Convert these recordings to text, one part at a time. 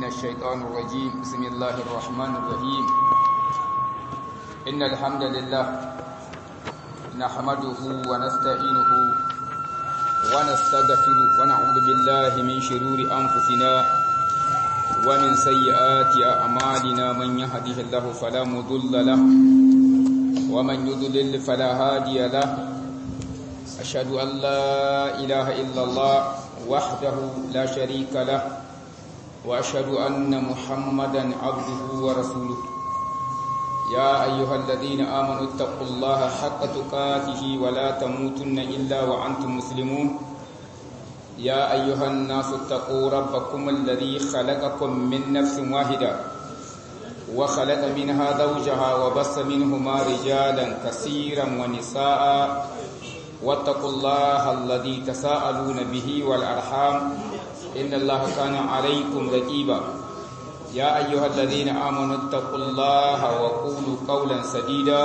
الشيطان الرجيم بسم الله الرحمن الرحيم إن الحمد لله نحمده ونستعينه ونستغفره ونعوذ بالله من شرور أنفسنا ومن سيئات أعمالنا من يهده الله فلا مضل له ومن يضلل فلا هادي له أشهد أن لا إله إلا الله وحده لا شريك له وأشهد أن محمدا عبده ورسوله يا أيها الذين آمنوا اتقوا الله حق تقاته ولا تموتن إلا وأنتم مسلمون يا أيها الناس اتقوا ربكم الذي خلقكم من نفس واحدة وخلق منها زوجها وبص منهما رجالا كثيرا ونساء واتقوا الله الذي تساءلون به والأرحام إن الله كان عليكم رقيبا يا أيها الذين آمنوا اتقوا الله وقولوا قولا سديدا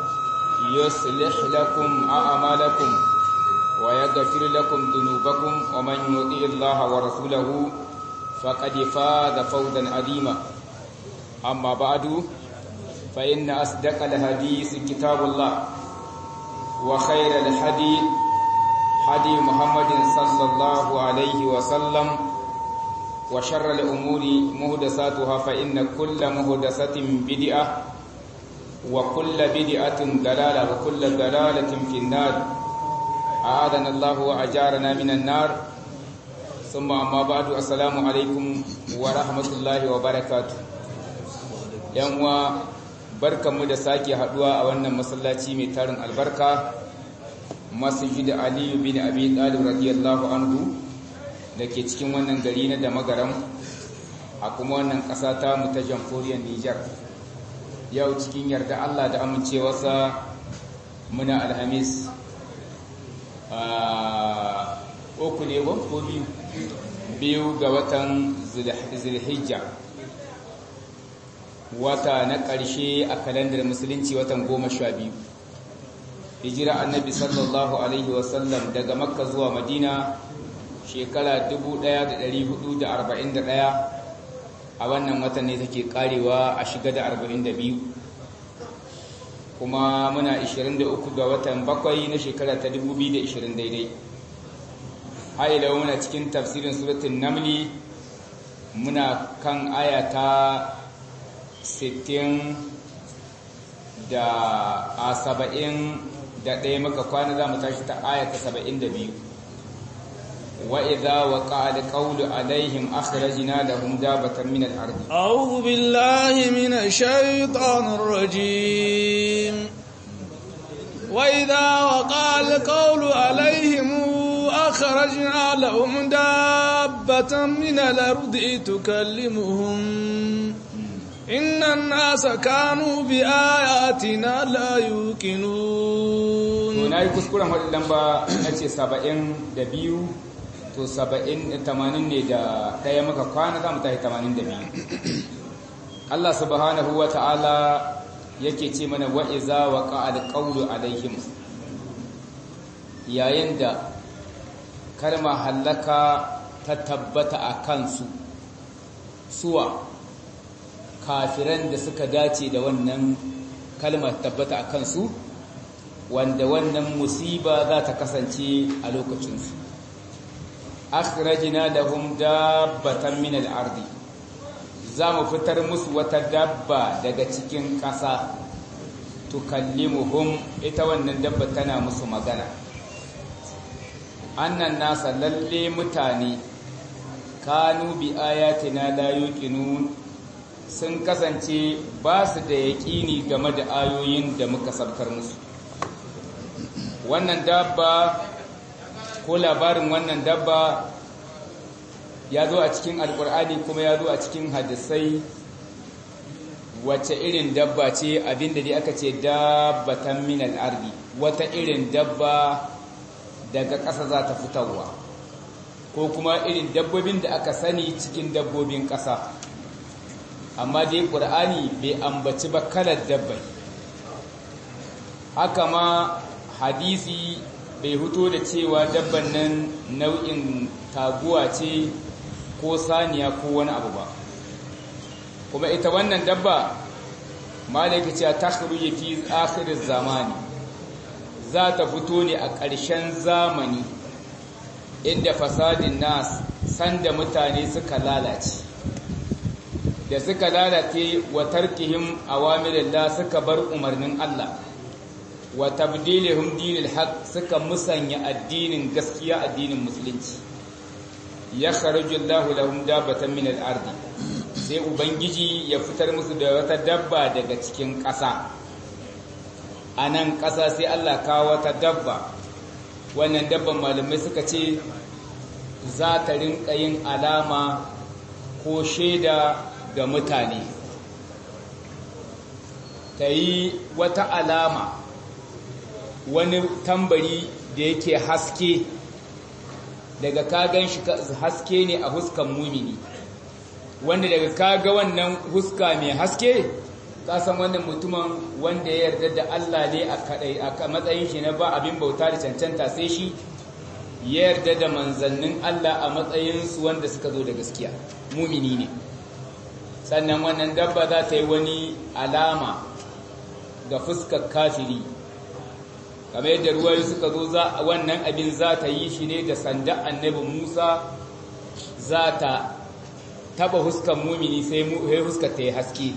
يصلح لكم أعمالكم ويغفر لكم ذنوبكم ومن يطيع الله ورسوله فقد فاز فوزا عظيما أما بعد فإن أصدق الحديث كتاب الله وخير الحديث حدي محمد صلى الله عليه وسلم وشر الأمور مهدساتها فإن كل مهدسة بدعة وكل بدعة دلالة وكل دلالة في النار أعاذنا الله وأجارنا من النار ثم أما بعد السلام عليكم ورحمة الله وبركاته يوم barkanmu da sake haduwa a wannan masallaci mai tarin albarka masjid aliyu bin abi talib radiyallahu anhu da ke cikin wannan gari na damagaram a kuma wannan ƙasa ta mu ta jamhuriyar Nijar yau cikin yarda Allah da amincewarsa muna alhamis a uku ne ko biyu biyu ga watan zulhijja wata na ƙarshe a kalandar musulunci watan goma sha biyu hijira annabi sallallahu alaihi wasallam daga makka zuwa madina shekara 1441 a wannan watan ne take karewa a shiga da 42 kuma muna 23 ga watan bakwai na shekara ta 2020 daidai haila muna cikin tafsirin suratun namli muna kan ayata 60 da a 70 da ɗaya maka kwana za mu tashi ta ayata 72 وإذا وقع القول عليهم أخرجنا لهم دابة من الأرض أعوذ بالله من الشيطان الرجيم وإذا وقع القول عليهم أخرجنا لهم دابة من الأرض تكلمهم إن الناس كانوا بآياتنا لا يوقنون هناك كسكولا هذا لمبا نتي سبعين دبيو to saba'in tamanin ne da ɗaya maka kwana za mu tashi tamanin da biyu Allah subhanahu wa ta'ala yake ce mana wa'iza wa ƙa'ad ƙaunu alaihim yayin da kalma hallaka ta tabbata a kansu suwa kafiran da suka dace da wannan kalma tabbata a kansu wanda wannan musiba za ta kasance a lokacinsu akhrajna lahum dabbatan min al-ardi zamu fitar musu wata dabba daga cikin ƙasa tukallimuhum ita wannan dabba tana musu magana annan nasa lalle mutane kanu bi ayatina la yuqinun sun kasance ba su da yaƙini game da ayoyin da muka sabkar musu wannan dabba ko labarin wannan dabba ya zo a cikin alkur'ani kuma ya zo a cikin hadisai wace irin dabba ce abinda dai aka ce dabbatan min al-ardi wata irin dabba daga ƙasa za ta fitarwa ko kuma irin dabbobin da aka sani cikin dabbobin ƙasa amma dai ƙur'ani bai ambaci ba kalar dabbai haka ma hadisi bai huto da cewa dabban nan nau'in taguwa ce ko saniya ko wani abu ba kuma ita wannan dabba malaki ce ta kharuji fi akhir zamani za ta fito ne a ƙarshen zamani inda fasadin nas sanda mutane suka lalace da suka lalace wa tarkihim awamirillah suka bar umarnin Allah wa tabdilihim dinil haq suka musanya addinin gaskiya addinin musulunci ya kharaju Allah lahum dabatan min al-ardi sai ubangiji ya fitar musu da wata dabba daga cikin ƙasa anan ƙasa sai Allah kawo wata dabba wannan dabban malamai suka ce za ta rinka yin alama ko shaida ga mutane ta yi wata alama wani tambari da yake haske daga kagan shi haske ne a huskan mumini wanda daga kaga wannan huska mai haske kasan wannan mutumin wanda ya yarda da Allah ne a kadai a matsayin shi na ba abin bauta da cancanta sai shi ya yarda da manzannin Allah a matsayin su wanda suka zo da gaskiya mumini ne sannan wannan dabba za ta yi wani alama ga fuskar kafiri kamar yadda ruwayi suka zo za wannan abin za ta yi shi ne da sanda annabi Musa za ta taba huskan mumini sai huskar ta yi haske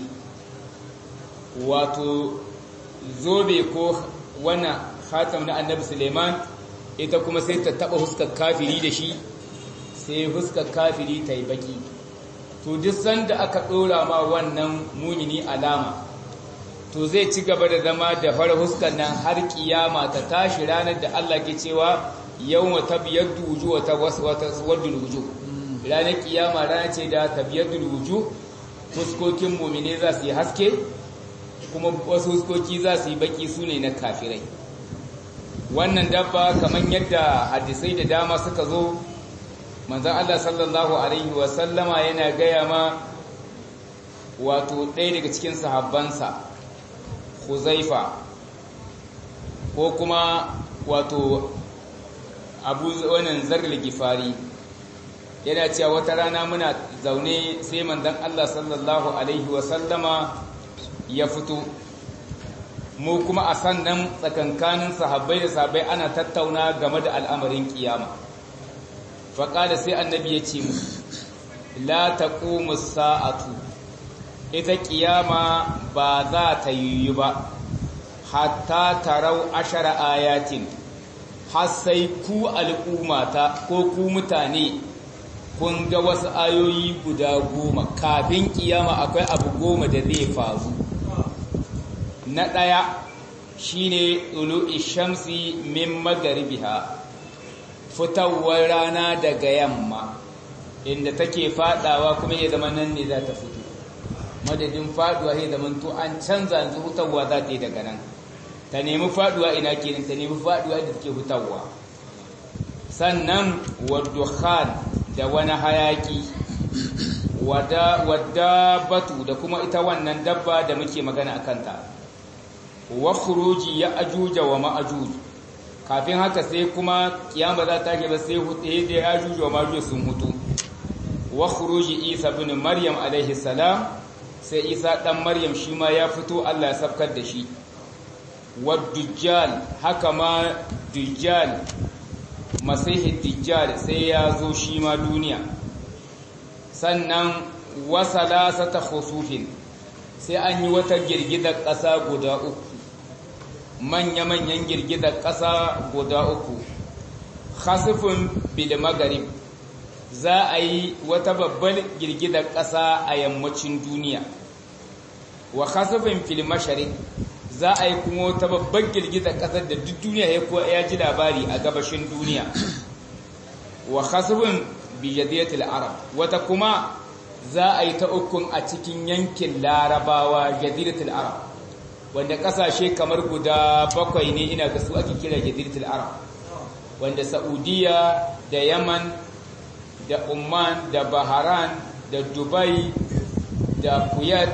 wato zobe ko wannan khatam na annabi Suleiman ita kuma sai ta taba huskar kafiri da shi sai huskar kafiri ta yi baki to duk sanda aka dora ma wannan mumini alama to zai ci gaba da zama da fara huskar nan har kiyama ta tashi ranar da Allah ke cewa yawma tabyaddu wujuh wa tawaddu wujuh ranar kiyama rana ce da tabyaddu wujuh fuskokin mu'mine za su yi haske kuma wasu huskoki za su yi baki sune na kafirai wannan dabba kamar yadda hadisai da dama suka zo manzon Allah sallallahu alaihi wa sallama yana gaya ma wato ɗaya daga cikin sahabbansa Huzaifa ko kuma wato abu wannan zargil gifari yana cewa wata rana muna zaune sai manzon Allah sallallahu alaihi wasallama ya fito mu kuma a sannan tsakankanin sahabbai da sahabbai ana tattauna game da al'amarin kiyama faƙada sai annabi ya ce mu la taqumu sa'atu ita kiyama ba za ta yiwu ba hatta tarau ashara ayatin har sai ku al'ummata ko ku mutane kun ga wasu ayoyi guda goma kafin kiyama akwai abu goma da zai faru na ɗaya shine ulu ishamsi min magaribiha fitowar rana daga yamma inda take fadawa kuma ya zama nan ne za ta fito madadin faduwa sai da manto an canza yanzu hutawa za ta yi daga nan ta nemi faduwa ina kenan ta nemi faduwa da take hutawa sannan wadukhan da wani hayaki wadda batu da kuma ita wannan dabba da muke magana a kanta wa khuruji ya ajuja wa ma'ajuj kafin haka sai kuma kiyama za ta ke ba sai hutu da ya ajuja wa ma'ajuj sun hutu wa khuruji isa bin maryam alaihi salam sai isa ɗan maryam shi ma ya fito Allah ya safkar da shi wadujjal haka ma dujjal masihi dujjal sai ya zo shi ma duniya sannan wasala sata khusufin sai an yi wata girgidar ƙasa guda uku manya-manyan girgidar ƙasa guda uku khasifin bil magarib za a yi wata babbar girgidar ƙasa a yammacin duniya wa khasafin fil mashariq za a yi kuma wata babbar girgidar ƙasar da duk duniya ya kuwa ya ji labari a gabashin duniya wa khasafin bi jadiyatil arab wata kuma za a yi ta ukun a cikin yankin larabawa jadiratul arab wanda ƙasashe kamar guda bakwai ne ina ga su ake kira jadiratul arab wanda saudiya da yaman da Oman da Bahrain da Dubai da Kuwait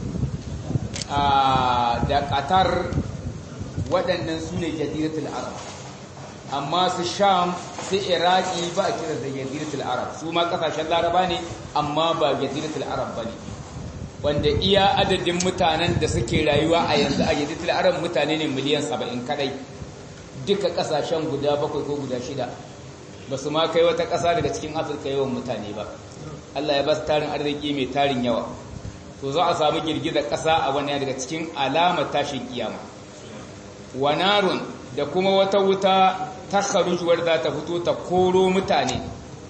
da Qatar waɗannan su ne jaziratul Arab amma su Sham su Iraki ba a kira da jaziratul Arab su ma kasashen Laraba ne amma ba jaziratul Arab bane wanda iya adadin mutanen da suke rayuwa a yanzu a yadda tilaren mutane ne miliyan saba'in kadai duka kasashen guda bakwai ko guda shida ba su ma kai wata ƙasa daga cikin afirka yawan mutane ba allah ya ba su tarin arziki mai tarin yawa to za a samu girgizar ƙasa a wani daga cikin alamar tashin kiyama wanarun da kuma wata wuta ta kharujuwar za ta fito ta koro mutane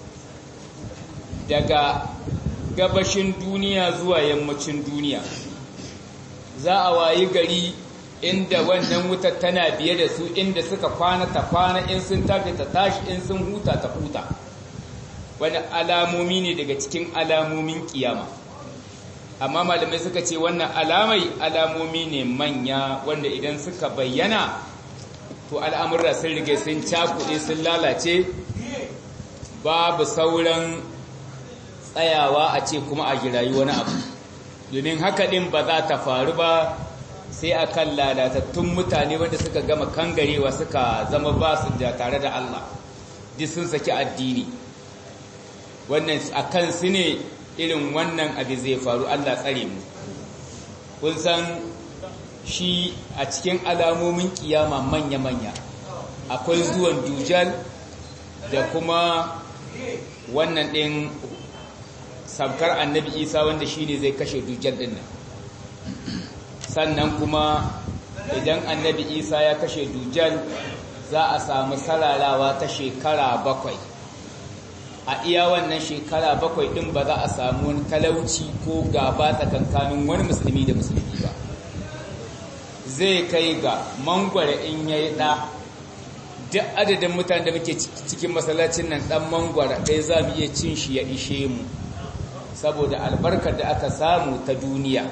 daga gabashin duniya zuwa yammacin duniya za a wayi gari inda wannan wutar tana biye da su inda suka kwana ta kwana in sun tafi ta tashi in sun huta ta huta wani alamomi ne daga cikin alamomin kiyama amma malamai suka ce wannan alamai alamomi ne manya wanda idan suka bayyana to al'amurra sun rige sun cakuɗe sun lalace babu sauran tsayawa a ce kuma a jirayi wani abu domin haka ɗin ba za ta faru ba sai a kan lalatattun mutane wanda suka gama kangarewa suka zama ba su da tare da Allah duk sun saki addini wannan a kan su ne irin wannan abu zai faru Allah tsare mu kun san shi a cikin alamomin kiyama manya-manya akwai zuwan dujal da kuma wannan ɗin sabkar annabi isa wanda shi ne zai kashe dujal ɗin nan sannan kuma idan annabi isa ya kashe dujal za a samu sararawa ta shekara bakwai a iya wannan shekara bakwai ɗin ba za a samu wani talauci ko gaba tsakankanin wani musulmi da musulmi ba zai kai ga mangwara in ya yi ɗa duk adadin mutane da muke cikin masallacin nan ɗan mangwara ɗaya za mu iya cin shi ya ishe mu saboda albarkar da aka samu ta duniya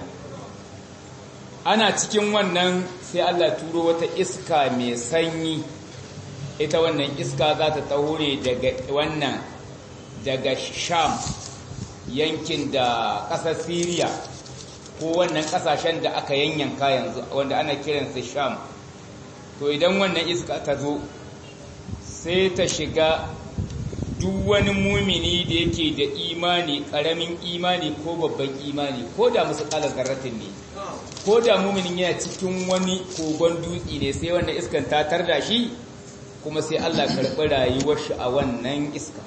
ana cikin wannan sai Allah turo wata iska mai sanyi ita wannan iska za ta taure daga wannan daga sham yankin da ƙasar siriya ko wannan ƙasashen da aka yanyanka yanzu wanda ana kiransa sham to idan wannan iska ta zo sai ta shiga duk wani mumini da yake da imani ƙaramin imani ko babban imani ko da musu ƙalar zarratin ne ko da muminin yana cikin wani kogon dutse ne sai wannan iskan ta tarda shi kuma sai Allah karɓi rayuwar shi a wannan iska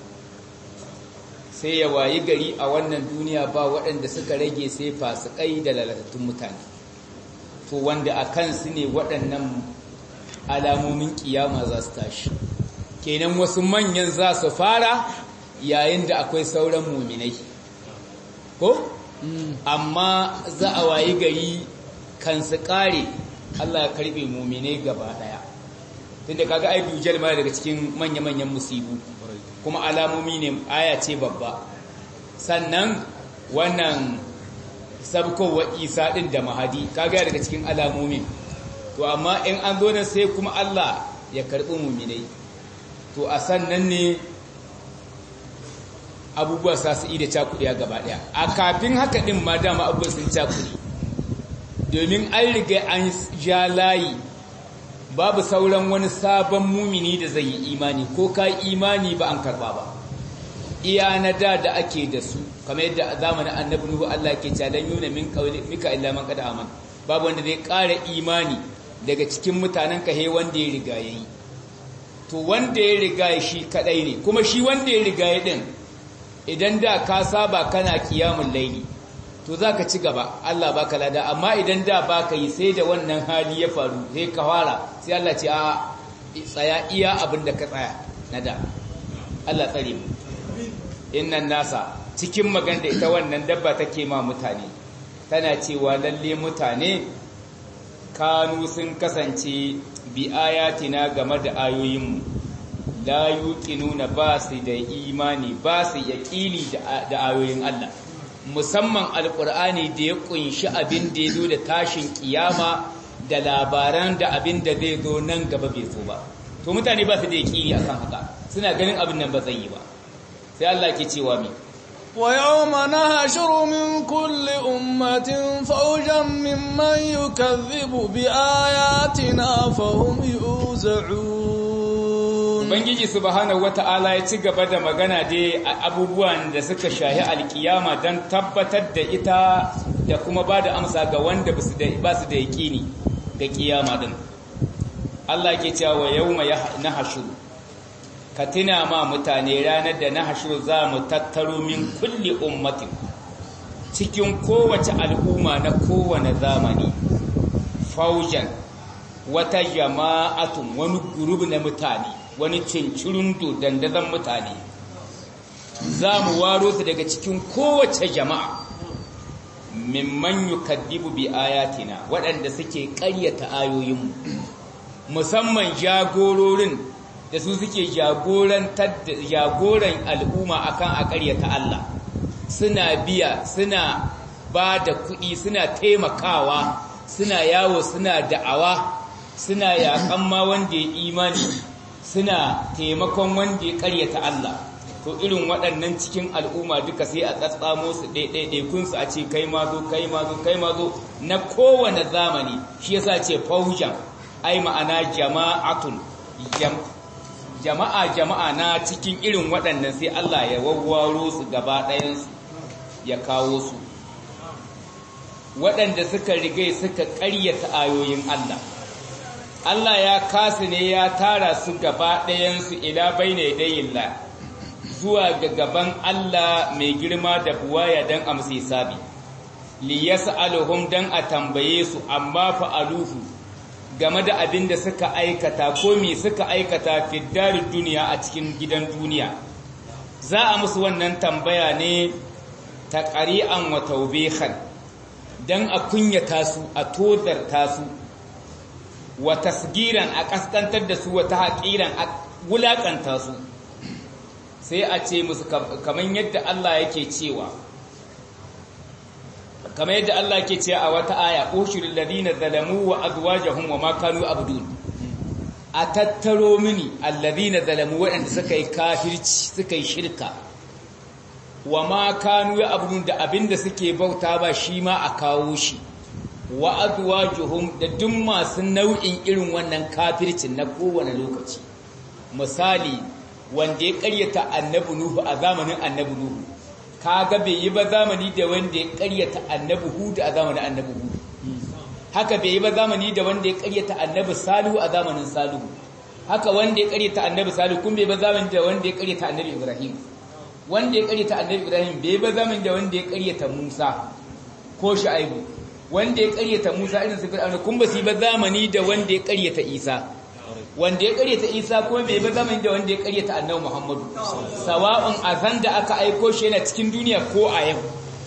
sai ya wayi gari a wannan duniya ba waɗanda suka rage sai fasikai da lalatattun mutane to wanda a kansu ne waɗannan alamomin kiyama za su tashi kenan wasu manyan za su fara yayin da akwai sauran muminai ko amma za a wayi gari kan su kare Allah ya karbe muminai gaba daya tunda kaga ai dujal ma daga cikin manya-manyan musibu kuma alamomi ne aya ce babba sannan wannan sabkowa isa din da mahadi kaga daga cikin alamomin to amma in an zo nan sai kuma Allah ya karbi muminai to a sannan ne abubuwa sa su da cakuɗiya gaba ɗaya a kafin haka ɗin ma dama abubuwa sun cakuɗi domin an riga an ja layi babu sauran wani sabon mumini da zai yi imani ko ka imani ba an karɓa ba iya na da da ake da su kamar yadda a zamanin annabi nuhu Allah ke calan yuna min mika illa man kada aman babu wanda zai ƙara imani daga cikin mutanen kahe wanda ya riga yayi to wanda ya riga shi kadai ne kuma shi wanda ya riga ya din idan da ka saba kana kiyamun laili to zaka ci gaba Allah baka lada amma idan da baka yi sai da wannan hali ya faru sai ka fara sai Allah ce a tsaya iya abin da ka tsaya na da Allah tsare mu innan nasa cikin maganda ita wannan dabba take ma mutane tana cewa lalle mutane kanu sun kasance bi ayatina game da ayoyinmu la yuqinuna ba su da imani ba su yaqini da ayoyin Allah musamman alqur'ani da ya kunshi abin da yazo da tashin kiyama da labaran da abin da zai zo nan gaba bai zo ba to mutane ba su da yaqini akan haka suna ganin abin nan ba zai yi ba sai Allah ke cewa mi ويوم نهشر من كل أمة فوجا ممن يكذب بآياتنا فهم يوزعون Ubangiji subhanahu wata'ala ya ci gaba da magana dai a abubuwan da suka shahi alkiyama don tabbatar da ita da kuma ba da amsa ga wanda ba su da yaƙini ga kiyama din Allah ke cewa yawma nahshuru ka tuna ma mutane ranar da nahshuru za mu tattaro min kulli ummatin cikin kowace al'umma na kowane zamani faujan wata jama'atun wani gurub na mutane wani cincirundo dandazon mutane za mu waro su daga cikin kowace jama'a mimman yukaddibu bi ayatina waɗanda suke ƙaryata ayoyinmu musamman jagororin da su suke jagoran al'umma akan a ƙaryata Allah suna biya suna ba da kuɗi suna taimakawa suna yawo suna da'awa suna yaƙan ma wanda ya imani suna taimakon wanda ya ƙaryata Allah to irin waɗannan cikin al'umma duka sai a tsatsamo su ɗaiɗaiɗaikunsu a ce kai ma zo kai ma zo kai ma zo na kowane zamani shi yasa ce faujan ai ma'ana jama'atun jama'a jama'a na cikin irin waɗannan sai Allah ya wawwaro su gaba ɗayansu ya kawo su waɗanda suka rigai suka ƙaryata ayoyin Allah Allah ya kasu ne ya tara su gaba ɗayansu ila bai ne dayilla zuwa ga gaban Allah mai girma da buwaya don amsi sabi li yas'aluhum dan a tambaye su amma fa'aluhu game da abin da suka aikata ko me suka aikata fi darid duniya a cikin gidan duniya za a musu wannan tambaya ne ta ƙari'an wa taubihan dan a kunyata su a tozarta su wa tasgiran a kaskantar da su wa tahqiran a wulakanta su sai a ce musu kamar yadda Allah yake cewa kamar yadda Allah yake cewa a wata aya ushurul ladina zalamu wa azwajuhum wa ma kanu abdun a tattaro mini alladina zalamu waɗanda suka yi kafirci suka yi shirka wa ma kanu abdun da abinda suke bauta ba shi ma a kawo shi wa azwajuhum da duk masu nau'in irin wannan kafircin na kowane lokaci misali wanda ya karyata annabi Nuhu a zamanin annabi Nuhu kaga bai yi ba zamani da wanda ya karyata annabi Hud a zamanin annabi Hud haka bai yi ba zamani da wanda ya karyata annabi Salihu a zamanin Salihu haka wanda ya karyata annabi Salihu kun bai ba zamani da wanda ya karyata annabi Ibrahim wanda ya karyata annabi Ibrahim bai ba zamani da wanda ya karyata Musa ko Shu'aibu wanda ya karyata Musa irin su Fir'auna kun ba su yi ba zamani da wanda ya karyata Isa wanda ya karyata Isa kuma bai ba zamani da wanda ya karyata Annabi Muhammadu sawa'un azan da aka aiko shi yana cikin duniya ko a yau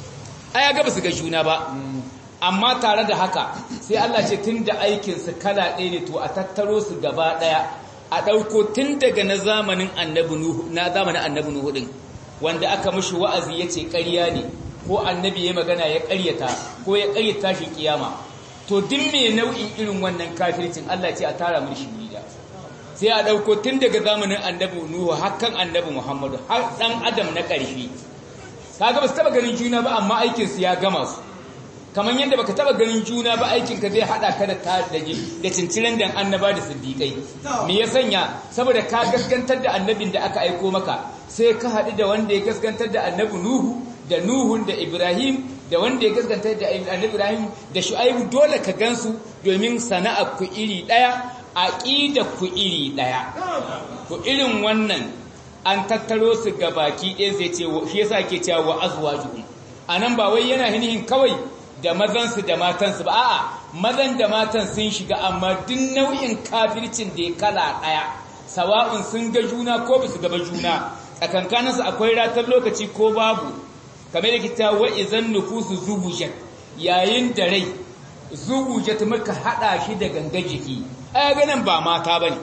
aya ga basu ga juna ba amma tare da haka sai Allah ce tunda aikin su kala ɗaya ne to a tattaro su gaba ɗaya a ɗauko tun daga na zamanin Annabi Nuhu na zamanin Annabi Nuhu din wanda aka mishi wa'azi yace ƙarya ne ko annabi ya magana ya ƙaryata ko ya ƙaryata shi kiyama to duk me nau'in irin wannan kafircin Allah ce a tara mun shi gida sai a dauko tun daga zamanin annabi Nuhu hakan annabi Muhammadu har dan adam na ƙarshe kaga ba su taba ganin juna ba amma aikin su ya gama su kamar yadda baka taba ganin juna ba aikin ka zai hada ka da tadaji da cinciran dan annaba da siddiqai me ya sanya saboda ka gaskantar da annabin da aka aiko maka sai ka haɗu da wanda ya gaskantar da annabi Nuhu da Nuhun da Ibrahim da wanda ya gaskantar da annabi Ibrahim da Shu'aibu dole ka gansu domin sana'a ku iri daya aqida ku iri daya to irin wannan an tattaro su ga baki ɗaya zai ce shi yasa ke cewa wa azwajuhum anan ba wai yana hinihin kawai da mazansu da matansu ba a'a mazan da matan sun shiga amma duk nau'in kafircin da ya kala ɗaya sawa'un sun ga juna ko ba su gaba juna tsakankaninsu akwai ratar lokaci ko babu kamar da kita wa izan nufusu zubujat yayin da rai zubujat muka hada shi da ganga jiki ai ganin ba mata bane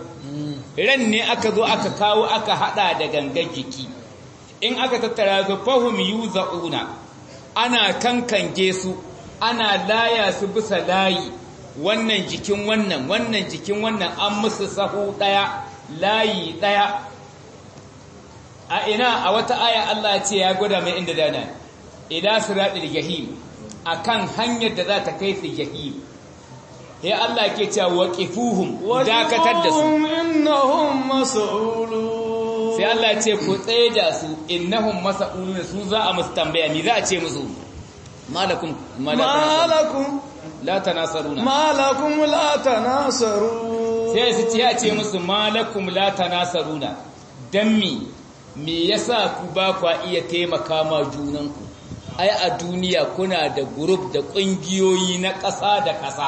ran ne aka zo aka kawo aka hada da gangan jiki in aka tattara su fahum yuzauna ana kankange su ana laya su bisa layi wannan jikin wannan wannan jikin wannan an musu sahu daya layi daya a ina a wata aya Allah ce ya gwada mai inda dana ila siratul jahim akan hanyar da za ta kai su jahim ya Allah ke cewa waqifuhum dakatar da su innahum mas'ulun sai Allah ce ku tsaye da su innahum mas'ulun su za a musu tambaya me za a ce musu malakum malakum la tanasaruna malakum la tanasaru sai su ce ce musu malakum la tanasaruna dan mi me yasa ku ba ku iya taimaka ma junanku ai a duniya kuna da group da kungiyoyi na ƙasa da ƙasa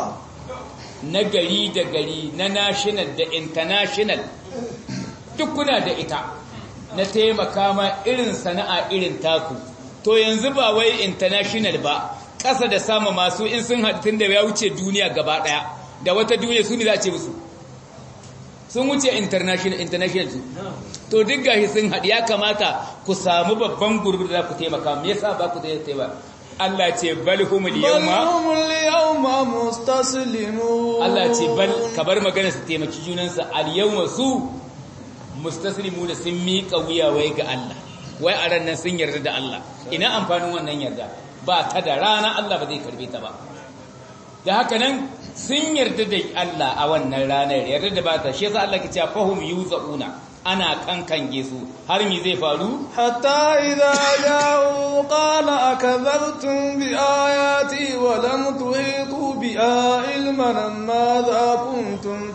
na gari da gari na national da international duk kuna da ita na taimaka ma irin sana'a irin taku to yanzu ba wai international ba ƙasa da sama masu in sun haɗin da ya wuce duniya gaba ɗaya da wata duniya su ne za a ce musu sun wuce international international su to duk gashi sun haɗu ya kamata ku samu babban gurbi da za ku taimaka me yasa ba ku taimaka Allah ce bal humul yawma bal humul yawma mustaslimun Allah ce bal kabar magana su taimaki junansu al yawma su mustaslimu da sun miƙa wuya wai ga Allah wai a ran nan sun yarda da Allah ina amfanin wannan yarda ba ta da rana Allah ba zai karbe ta ba da haka nan sun yarda da Allah a wannan ranar yarda da ba ta shi yasa Allah ke cewa fahum yuzauna ana kankange su har mi zai faru hatta idza ja'u qala akadhabtum bi ayati wa lam tuhitu bi ilman madha kuntum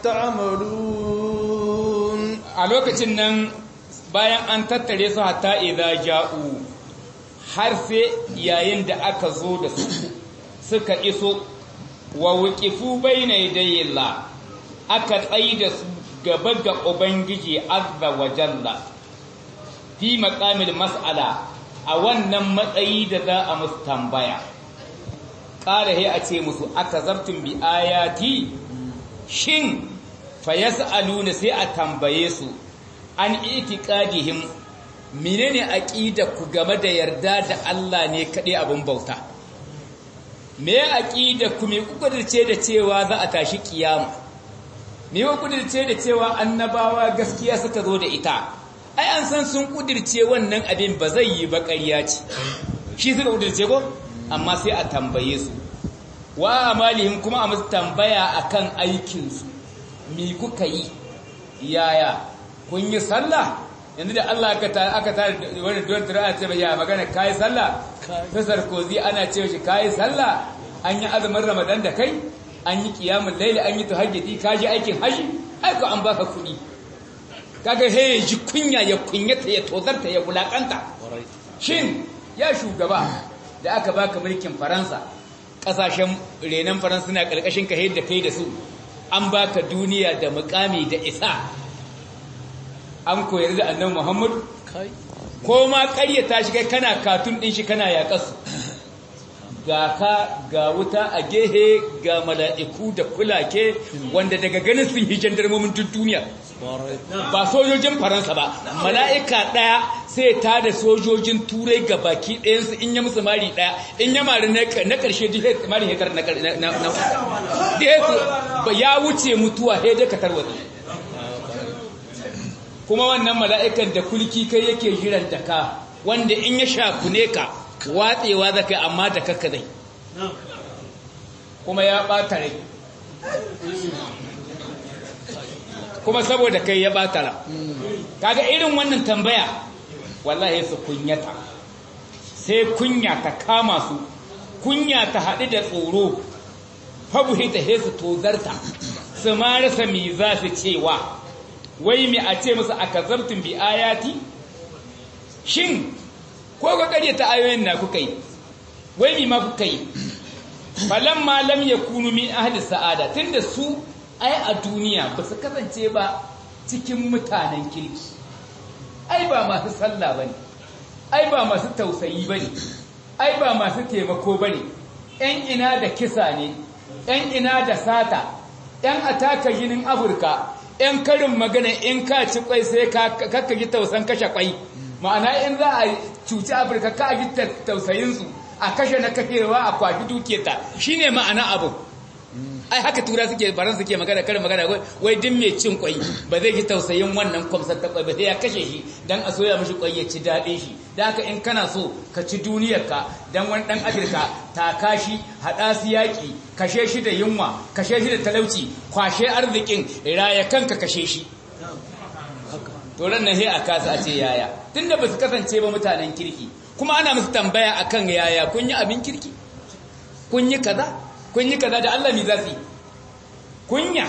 ta'malun a lokacin nan bayan an tattare su hatta idza ja'u har sai yayin da aka zo da su suka iso wa wuqifu bayna yadayillah aka tsaida su gaba ga ubangiji azza wa jalla fi maqamil mas'ala a wannan matsayi da za a musu tambaya ƙara he a ce musu akazabtum bi ayati shin fa yas'aluna sai a tambaye su an itiqadihim menene aqida ku game da yarda da Allah ne kaɗai abin bauta me aqida ku me kudirce da cewa za a tashi kiyama me ku kudirce da cewa annabawa gaskiya suka zo da ita ai an san sun kudirce wannan abin ba zai yi ba ƙarya ce shi suka kudirce ko amma sai a tambaye su wa amalihim kuma a musu tambaya akan aikin su me kuka yi yaya kun yi sallah yanzu da Allah aka tare aka tare wani don tura ce ya magana kai sallah ta sarkozi ana cewa shi kai sallah an yi azumin ramadan da kai an yi qiyamul layli an yi tahajjudi ka ji aikin haji ai ko an baka kuɗi kaga he ji kunya ya kunyata ya tozarta ya bulakanta shin ya shugaba da aka baka mulkin faransa kasashen renan faransa na karkashin ka da kai da su an baka duniya da mukami da isa an koyar da annan Muhammadu ko ma ƙaryata shi kai kana katun ɗin shi kana yaƙasu ga ka ga wuta a gehe ga mala'iku da kulake wanda daga ganin sun yi jandarmomin duk duniya ba sojojin faransa ba mala'ika ɗaya sai ta da sojojin turai ga baki ɗayansu in ya musu mari ɗaya in ya mari na ƙarshe mari hekar na ya wuce mutuwa hede ka tarwatsi kuma wannan mala'ikan da kulki kai yake jiran da ka wanda in ya shakune ka watsewa za ka amma da kakka zai kuma ya ɓata rai kuma saboda kai ya ɓata ra kaga irin wannan tambaya wallahi su kunyata sai kunya ta kama su kunya ta haɗu da tsoro fabuhi ta hesu tozarta su ma rasa mi za su cewa wai mi a ce musu aka zartun bi ayati shin ko ga ta ayoyin na kuka yi wai mi ma kuka yi falan ma lam yakunu min ahli sa'ada tunda su ai a duniya ba su kasance ba cikin mutanen kirki ai ba masu sallah bane ai ba masu tausayi bane ai ba masu taimako bane yan ina da kisa ne yan ina da sata yan ataka jinin afirka ‘yan karin magana in ka ci kwai sai kakka ji tausan kashe kwai ma'ana in za a cuci afirka ka ji tausayinsu a kashe na kashewa a kwafi duketa shi ne ma'ana abu ai haka tura suke baran suke magana karin magana wai din mai cin kwai ba zai ji tausayin wannan kwamsar ta kwai ba sai ya kashe shi don a soya mashi kwai ya ci daɗin shi da haka in kana so ka ci duniyarka don wani ɗan afirka ta kashi haɗa su yaƙi kashe shi da yunwa kashe shi da talauci kwashe arzikin raya kanka kashe shi to ran nan sai a kasa a ce yaya tunda ba su kasance ba mutanen kirki kuma ana musu tambaya akan yaya kun yi abin kirki kun yi kaza kun yi kaza da Allah mi za su yi kunya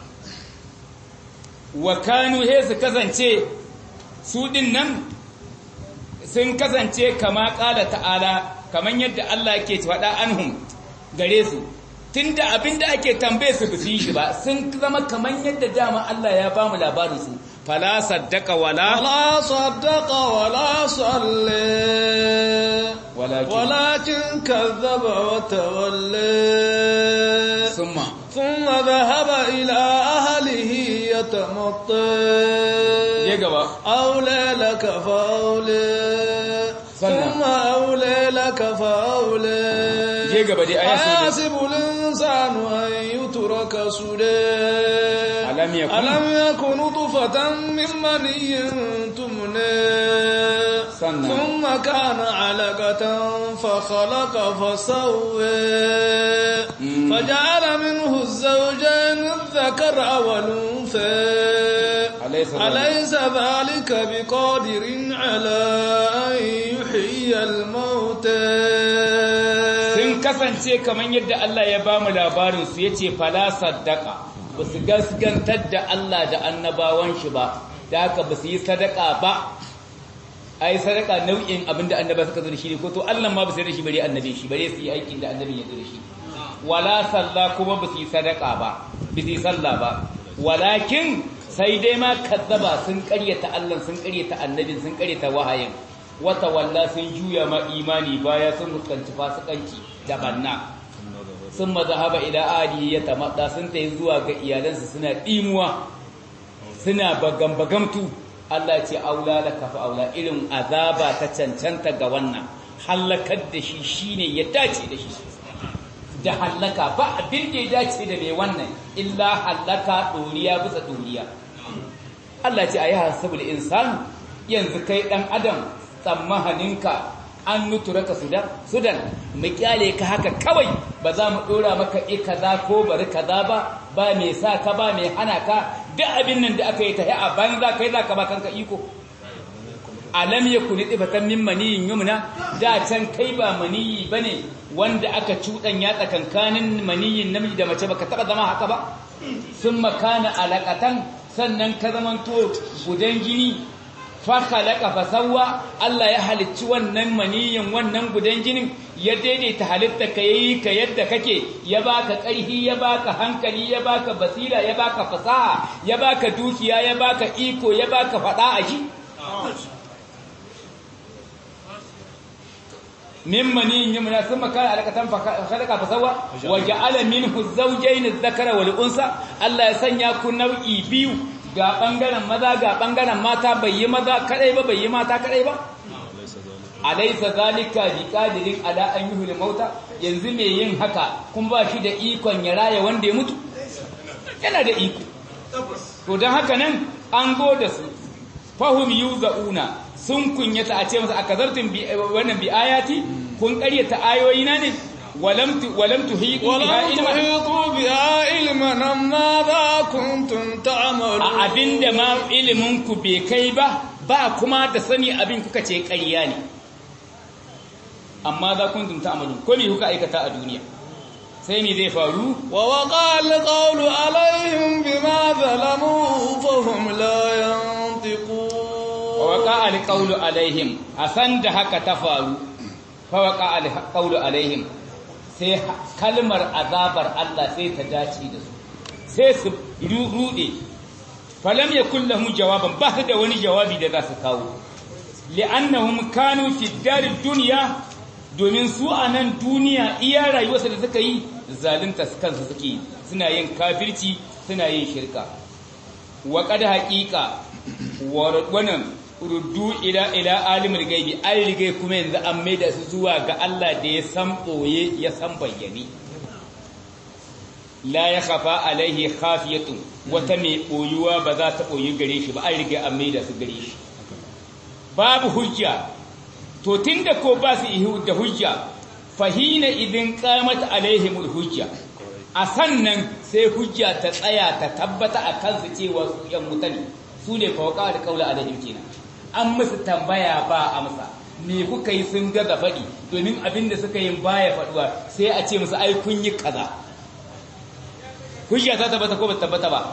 wa kanu he su kasance su din nan sun kasance kama kala ta'ala kaman yadda Allah yake faɗa anhum gare su tunda abinda ake tambaye su ba su yi shi ba sun zama kaman yadda dama Allah ya ba mu labarin su fala saddaka wala ولا صدق ولا صلى ولكن- ولكن كذب وتولى ثم ثم ذهب إلى أهله يتمطى ya gaba أولى لك فأولى سنة. ثم أولى لك فأولى je gaba dai aya sun أيحسب الإنسان أن يترك سدى ألم يكن- ألم يكن نطفة من مني تمنى سنة. ثم كان علقة فخلق فسوى مم. فجعل منه الزوجين الذكر والأنثى أليس ذلك- أليس ذلك بقادر على أن يحيي الموتى sun kasance kamar yadda Allah ya ba mu labarin su yace fala saddaka ba su gaskantar da Allah da annabawan shi ba da haka ba su yi sadaka ba ai sadaka nau'in abin da annaba suka zo da shi ne ko to Allah ma ba su yi da shi bare annabi shi bare su yi aikin da annabin ya zo da shi wala salla kuma ba su yi sadaka ba ba su yi sallah ba walakin sai dai ma kazzaba sun karyata Allah sun karyata annabin sun karyata wahayin wata walla sun juya ma imani baya sun fuskanci fasikanci da banna sun mazahaba ila adi ya tamadda sun tayi zuwa ga iyalansu suna dimuwa suna bagam-bagamtu Allah ce aula da kafa aula irin azaba ta cancanta ga wannan hallakar da shi shine ya dace da shi da hallaka ba abin da ya dace da mai wannan illa hallaka doriya bisa doriya Allah ce ayi hasabul insanu yanzu kai dan adam tsammahaninka an nutura ka sudan sudan mu kyale ka haka kawai ba za mu dora maka i kaza ko bari kaza ba ba mai sa ka ba mai hana ka duk abin nan da aka yi ta a banza kai za ka ba kanka iko alam yakun ifatan min maniyin yumna da can kai ba maniyi bane wanda aka cuɗanya tsakankanin maniyin namiji da mace baka taba zama haka ba sun makana alaƙatan sannan ka zamanto gudan gini fakalaka fasawa Allah ya halicci wannan maniyin wannan gudan jinin ya daidaita halitta ka yayi ka yadda kake ya baka ƙarfi ya baka hankali ya baka basira ya baka fasaha ya baka dukiya ya baka iko ya baka fada a shi min maniyin yumna thumma kana alaqatan khalaqa fasawa wa ja'ala minhu zawjayn adh-dhakara wal unsa Allah ya sanya ku nau'i biyu ga bangaren maza ga bangaren mata bai yi maza kadai ba bai yi mata kadai ba alaysa zalika biqadirin ala an yuhil mauta yanzu me yin haka kun ba shi da ikon ya raya wanda ya mutu yana da iko to dan haka nan an go da su fahum yuzauna sun kunyata a ce masa akazartum bi wannan bi ayati kun ƙaryata ayoyina ne walam tu walam tuhiqu biha ولم ilma تحيطوا بها علما ماذا كنتم تعملون a abinda ma ilimin ku bai kai ba ba kuma da sani abin kuka ce ƙarya ne amma za kuntum ta'malun ko me kuka aikata a duniya sai me zai faru ووقع القول عليهم بما ظلموا فهم لا ينطقون wa waqa alqawlu alaihim asan da haka ta faru fa waqa alqawlu alaihim sai kalmar azabar Allah sai ta dace da su sai su rude falam yakul lahum jawaban ba su da wani jawabi da za su kawo li'annahum kanu fi darid dunya domin su a nan duniya iya rayuwarsa da suka yi zalunta kansu suke suna yin kafirci suna yin shirka wa qad haqiqa wannan ruddu ila ila alimul gaibi an rigai kuma yanzu an maida su zuwa ga Allah da ya san boye ya san bayyane la ya khafa alaihi khafiyatun wata mai boyuwa ba za ta boyi gare shi ba an rigai an maida su gare shi babu hujja to tunda ko ba su ihu da hujja fahina idin qamat alaihimul hujja a sannan sai hujja ta tsaya ta tabbata a kansu cewa su yan mutane su ne fauka da kaula alaihim kenan an musu tambaya ba amsa me kuka yi sun gaza faɗi domin abin da suka yi baya faɗuwa sai a ce musu ai kun yi kaza hujja ta tabbata ko ba tabbata ba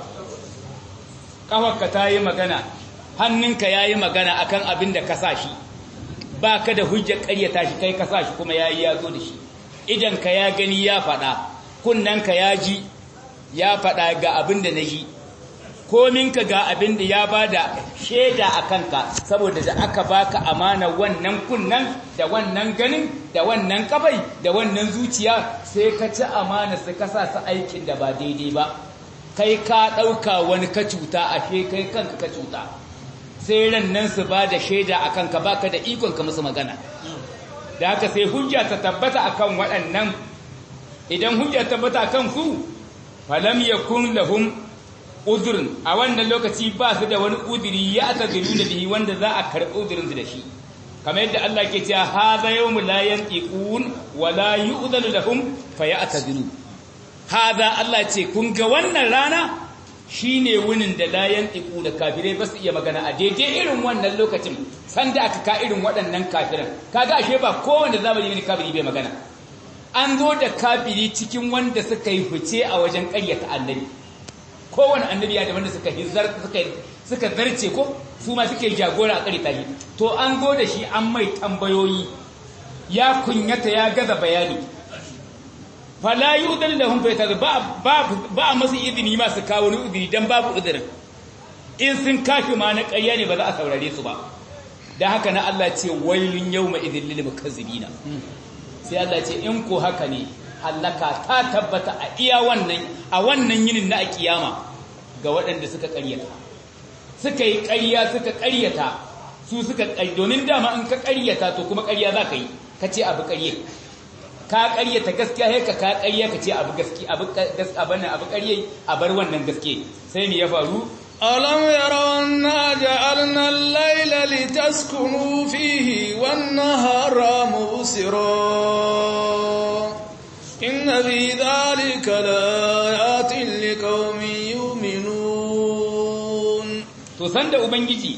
kafarka ta yi magana hannunka ya yi magana akan abin da ka sa shi ba ka da hujjar ƙaryata shi kai ka sa shi kuma ya yi ya zo da shi idanka ya gani ya faɗa kunnanka ya ji ya faɗa ga abin da na ji kominka ga abin da ya ba da shaida a kanka saboda da aka baka amana wannan kunnan da wannan ganin da wannan kafai da wannan zuciya sai ka ci amana su ka sa su aikin da ba daidai ba kai ka ɗauka wani ka cuta a kai kanka ka cuta sai ran nan su ba da shaida a kanka baka da ikon ka musu magana da haka sai hujja ta tabbata akan waɗannan idan hujja ta tabbata akan su falam yakun lahum udhrun a wannan lokaci ba su da wani udiri ya tazilu da bihi wanda za a karɓi udurin su da shi kamar yadda Allah ke cewa hadha yawmu la yantiqun wa la yu'dhanu lahum fayatadilu hadha Allah ce kun ga wannan rana shine wunin da la yantiqu da kafirai ba su iya magana a daidai irin wannan lokacin sanda aka ka irin waɗannan kafiran kaga ashe ba kowanne zamani ne kafiri bai magana an zo da kafiri cikin wanda suka yi fice a wajen ƙaryata annabi kowane annabi ya da wanda suka hizar suka suka zarce ko su ma suke jagora a ƙaryata shi to an zo da shi an mai tambayoyi ya kunyata ya gaza bayani fala yudan lahum fa ba ba ba masu izini ma su kawo ni izini dan babu uzurin in sun kafi ma na ƙarya ne ba za a saurare su ba dan haka na Allah ce wailun yawma idhil lil mukazzibina sai Allah ce in ko haka ne hallaka ta tabbata a iya wannan a wannan yinin na kiyama ga waɗanda suka ƙaryata suka yi ƙarya suka ƙaryata su suka ƙarya domin dama in ka ƙaryata to kuma ƙarya za ka yi ka ce abu ƙarye ka ƙaryata gaskiya sai ka ka ƙarya ka ce abu gaskiya abu gaskiya abu ƙarye a bar wannan gaskiya sai me ya faru ألم يروا أنا جعلنا الليل لتسكنوا فيه والنهار مبصرا إن في ذلك لآيات لقوم يؤمنون to sanda ubangiji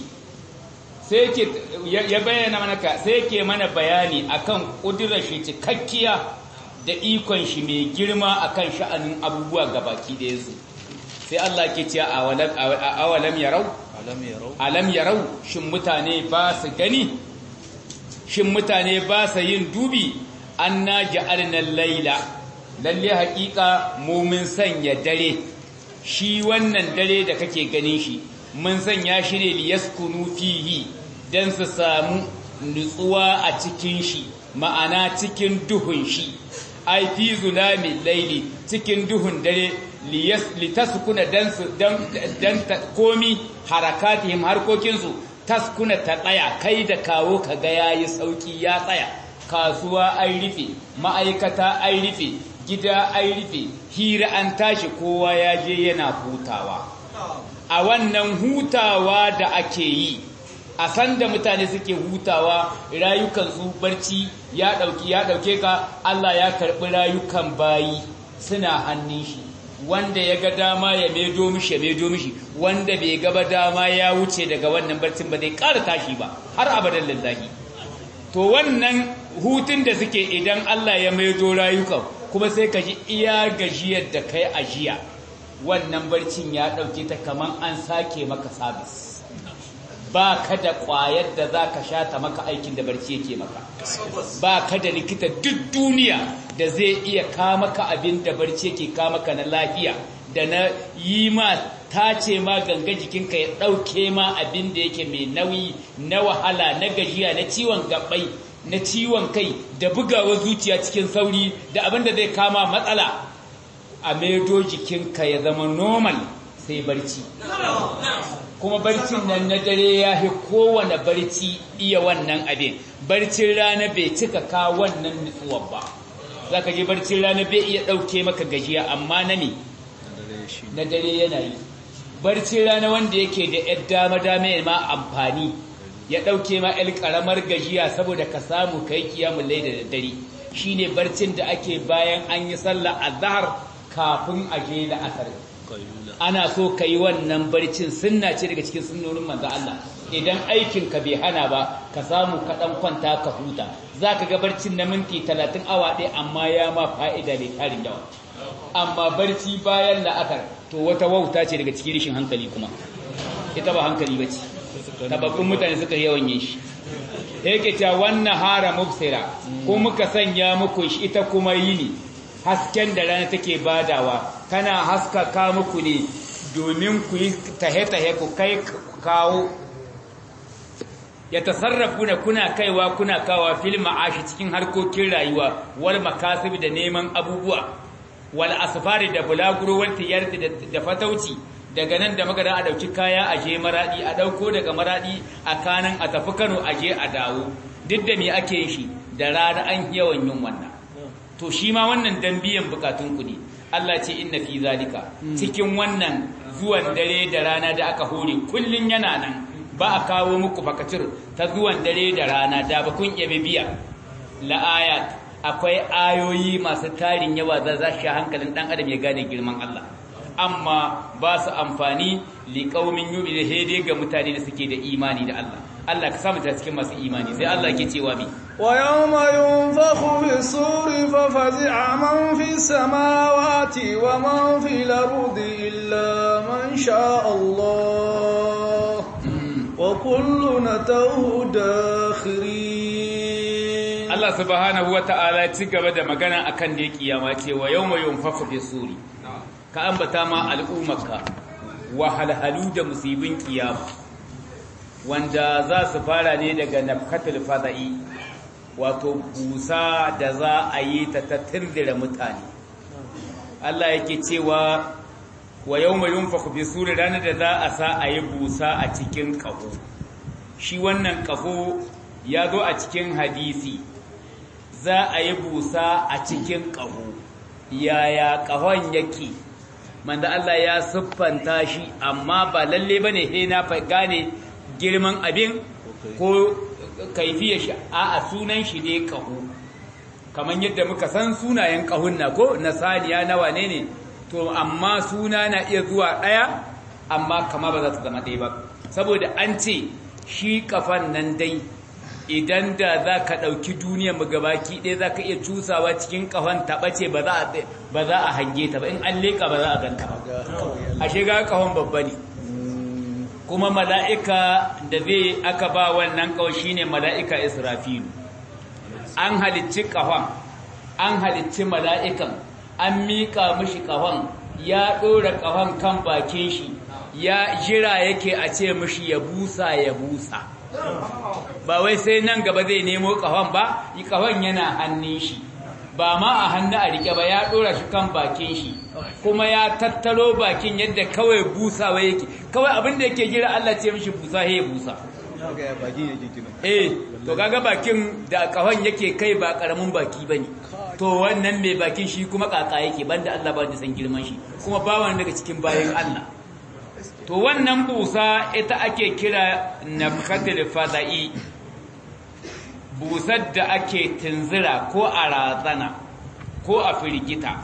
sai yake ya bayyana mana ka sai yake mana bayani akan kudirar shi cikakkiya da ikon shi mai girma akan sha'anin abubuwa gabaki da yanzu sai Allah ke cewa awalam yarau alam yarau shin mutane ba su gani shin mutane ba su yin dubi anna ja'alna laila lalle haƙiƙa mu mun sanya dare shi wannan dare da kake ganin shi mun sanya shi ne liyaskunu fihi dan su samu nutsuwa a cikin shi ma'ana cikin duhun shi ai fi zulami laili cikin duhun dare litaskuna dan su dan dan komi harakatihim harkokinsu taskuna ta tsaya kai da kawo kaga yayi sauki ya tsaya kasuwa an rufe ma'aikata an rufe gida an rufe hira an tashi kowa ya je yana hutawa a wannan hutawa da ake yi a sanda mutane suke hutawa rayukansu barci ya dauki ya dauke ka Allah ya karbi rayukan bayi suna hannun shi wanda ya ga dama ya medo mishi ya medo mishi wanda bai gaba dama ya wuce daga wannan barcin ba zai ƙara tashi ba har abadan lillahi to wannan hutun da suke idan Allah ya maido rayukan kuma sai ka ji iya gajiyar da kai ajiya wannan barcin ya ɗauke ta kaman an sake maka sabis ba ka da ƙwayar da za ka sha ta maka aikin da barci yake maka ba ka da likita duk duniya da zai iya maka abin da barci yake maka na lafiya da na yi ma tace ma ganga jikinka ya ɗauke ma abin da yake mai nauyi na wahala na gajiya na ciwon gabai na ciwon kai da bugawa zuciya cikin sauri da abin da zai kama matsala a maido jikinka ya zama normal sai barci kuma barcin nan na dare ya fi kowane barci iya wannan abin barcin rana bai cika ka wannan nutsuwar ba za ka je barcin rana bai iya ɗauke maka gajiya amma na me na dare yana yi barcin rana wanda yake da ‘yar dama-dama ma amfani ya ɗauke ma ‘yar ƙaramar gajiya saboda ka samu kai kiyamun lai da dare shi ne barcin da ake bayan an yi sallah a zahar kafin a je da asar ana so ka yi wannan barcin sunna ce daga cikin sunnonin manzo Allah idan aikin ka bai hana ba ka samu ka dan kwanta ka huta zaka ga barcin na minti 30 awa ɗaya amma ya ma fa'ida ne tarin yawa amma barci bayan la'akar to wata wauta ce daga cikin rishin hankali kuma ita ba hankali bace tababbun mutane suka yawan yin shi yake cewa wannan hara mubsira ko muka sanya muku shi ita kuma yini hasken da rana take badawa kana haskaka muku ne domin ku yi tahe-tahe ku kai kawo ya tasarrafu da kuna kaiwa kuna kawa fil ma'ashi cikin harkokin rayuwa wal makasib da neman abubuwa wal asfari da bulaguro wal tijarati da fatauci daga nan da magana a dauki kaya a je maradi a dauko daga maradi a kanan a tafi Kano a je a dawo duk da me ake shi da rana an yawan yin wannan to shi ma wannan dan biyan bukatun ku ne Allah ce inna fi zalika cikin wannan zuwan dare da rana da aka hore kullun yana nan ba a kawo muku fakacir ta zuwan dare da rana da ba kun yabe biya la ayat akwai ayoyi masu tarin yawa za za shi hankalin dan adam ya gane girman Allah amma ba su amfani liqaumin yu'minu hede ga mutane da suke da imani da Allah Allah ka samu ta cikin masu imani sai Allah ke cewa bi wa yawma yunfakhu fi suri fa fazi'a man fi samawati wa man fi al-ardi illa man sha Allah wa kulluna tawhu dakhirin Allah subhanahu wa ta'ala ci gaba da magana akan da kiyama ce wa yawma yunfakhu fi suri ka ambata ma al'ummaka wahalhalu da musibin kiyama wanda za su fara ne daga nafkatul fada'i wato busa da za a yi ta tattindira mutane Allah yake cewa wa yawma yunfaku fi suri ranar da za a sa a yi busa a cikin ƙaho shi wannan ƙaho ya zo a cikin hadisi za a yi busa a cikin ƙaho yaya ƙahon yake manda Allah ya siffanta shi amma ba lalle bane he na gane girman abin ko kaifiyar shi a sunan shi ne ƙaho kamar yadda muka san sunayen ƙahun na ko na saniya na wane ne to amma suna na iya zuwa ɗaya amma kama ba za ta zama ɗaya ba saboda an ce shi kafan nan dai idan da za ka ɗauki duniyar mu gabaki ɗaya za ka iya cusawa cikin kafan taɓace ba za a hange ta ba in an leƙa ba za a ganta ba a shiga kafan babba ne kuma mala'ika da zai aka ba wannan kawai shi ne mala'ika israfilu an halicci kafan an halicci mala'ikan an miƙa mishi kafan ya ɗora kafan kan bakin shi ya jira yake a ce mishi ya busa ya busa ba wai sai nan gaba zai nemo kafan ba kafan yana hannun shi ba ma a hannu a rike ba ya ɗora shi kan bakin shi kuma ya tattaro bakin yadda kawai busawa yake kawai abin da yake jira Allah ce mishi busa he busa eh to kaga bakin da kafan yake kai ba karamin baki bane to wannan mai bakin shi kuma kaka yake banda Allah ba da san girman shi kuma bawan daga cikin bayan Allah to wannan busa ita ake kira nafkatul fada'i busar da ake tunzira ko a razana ko a firgita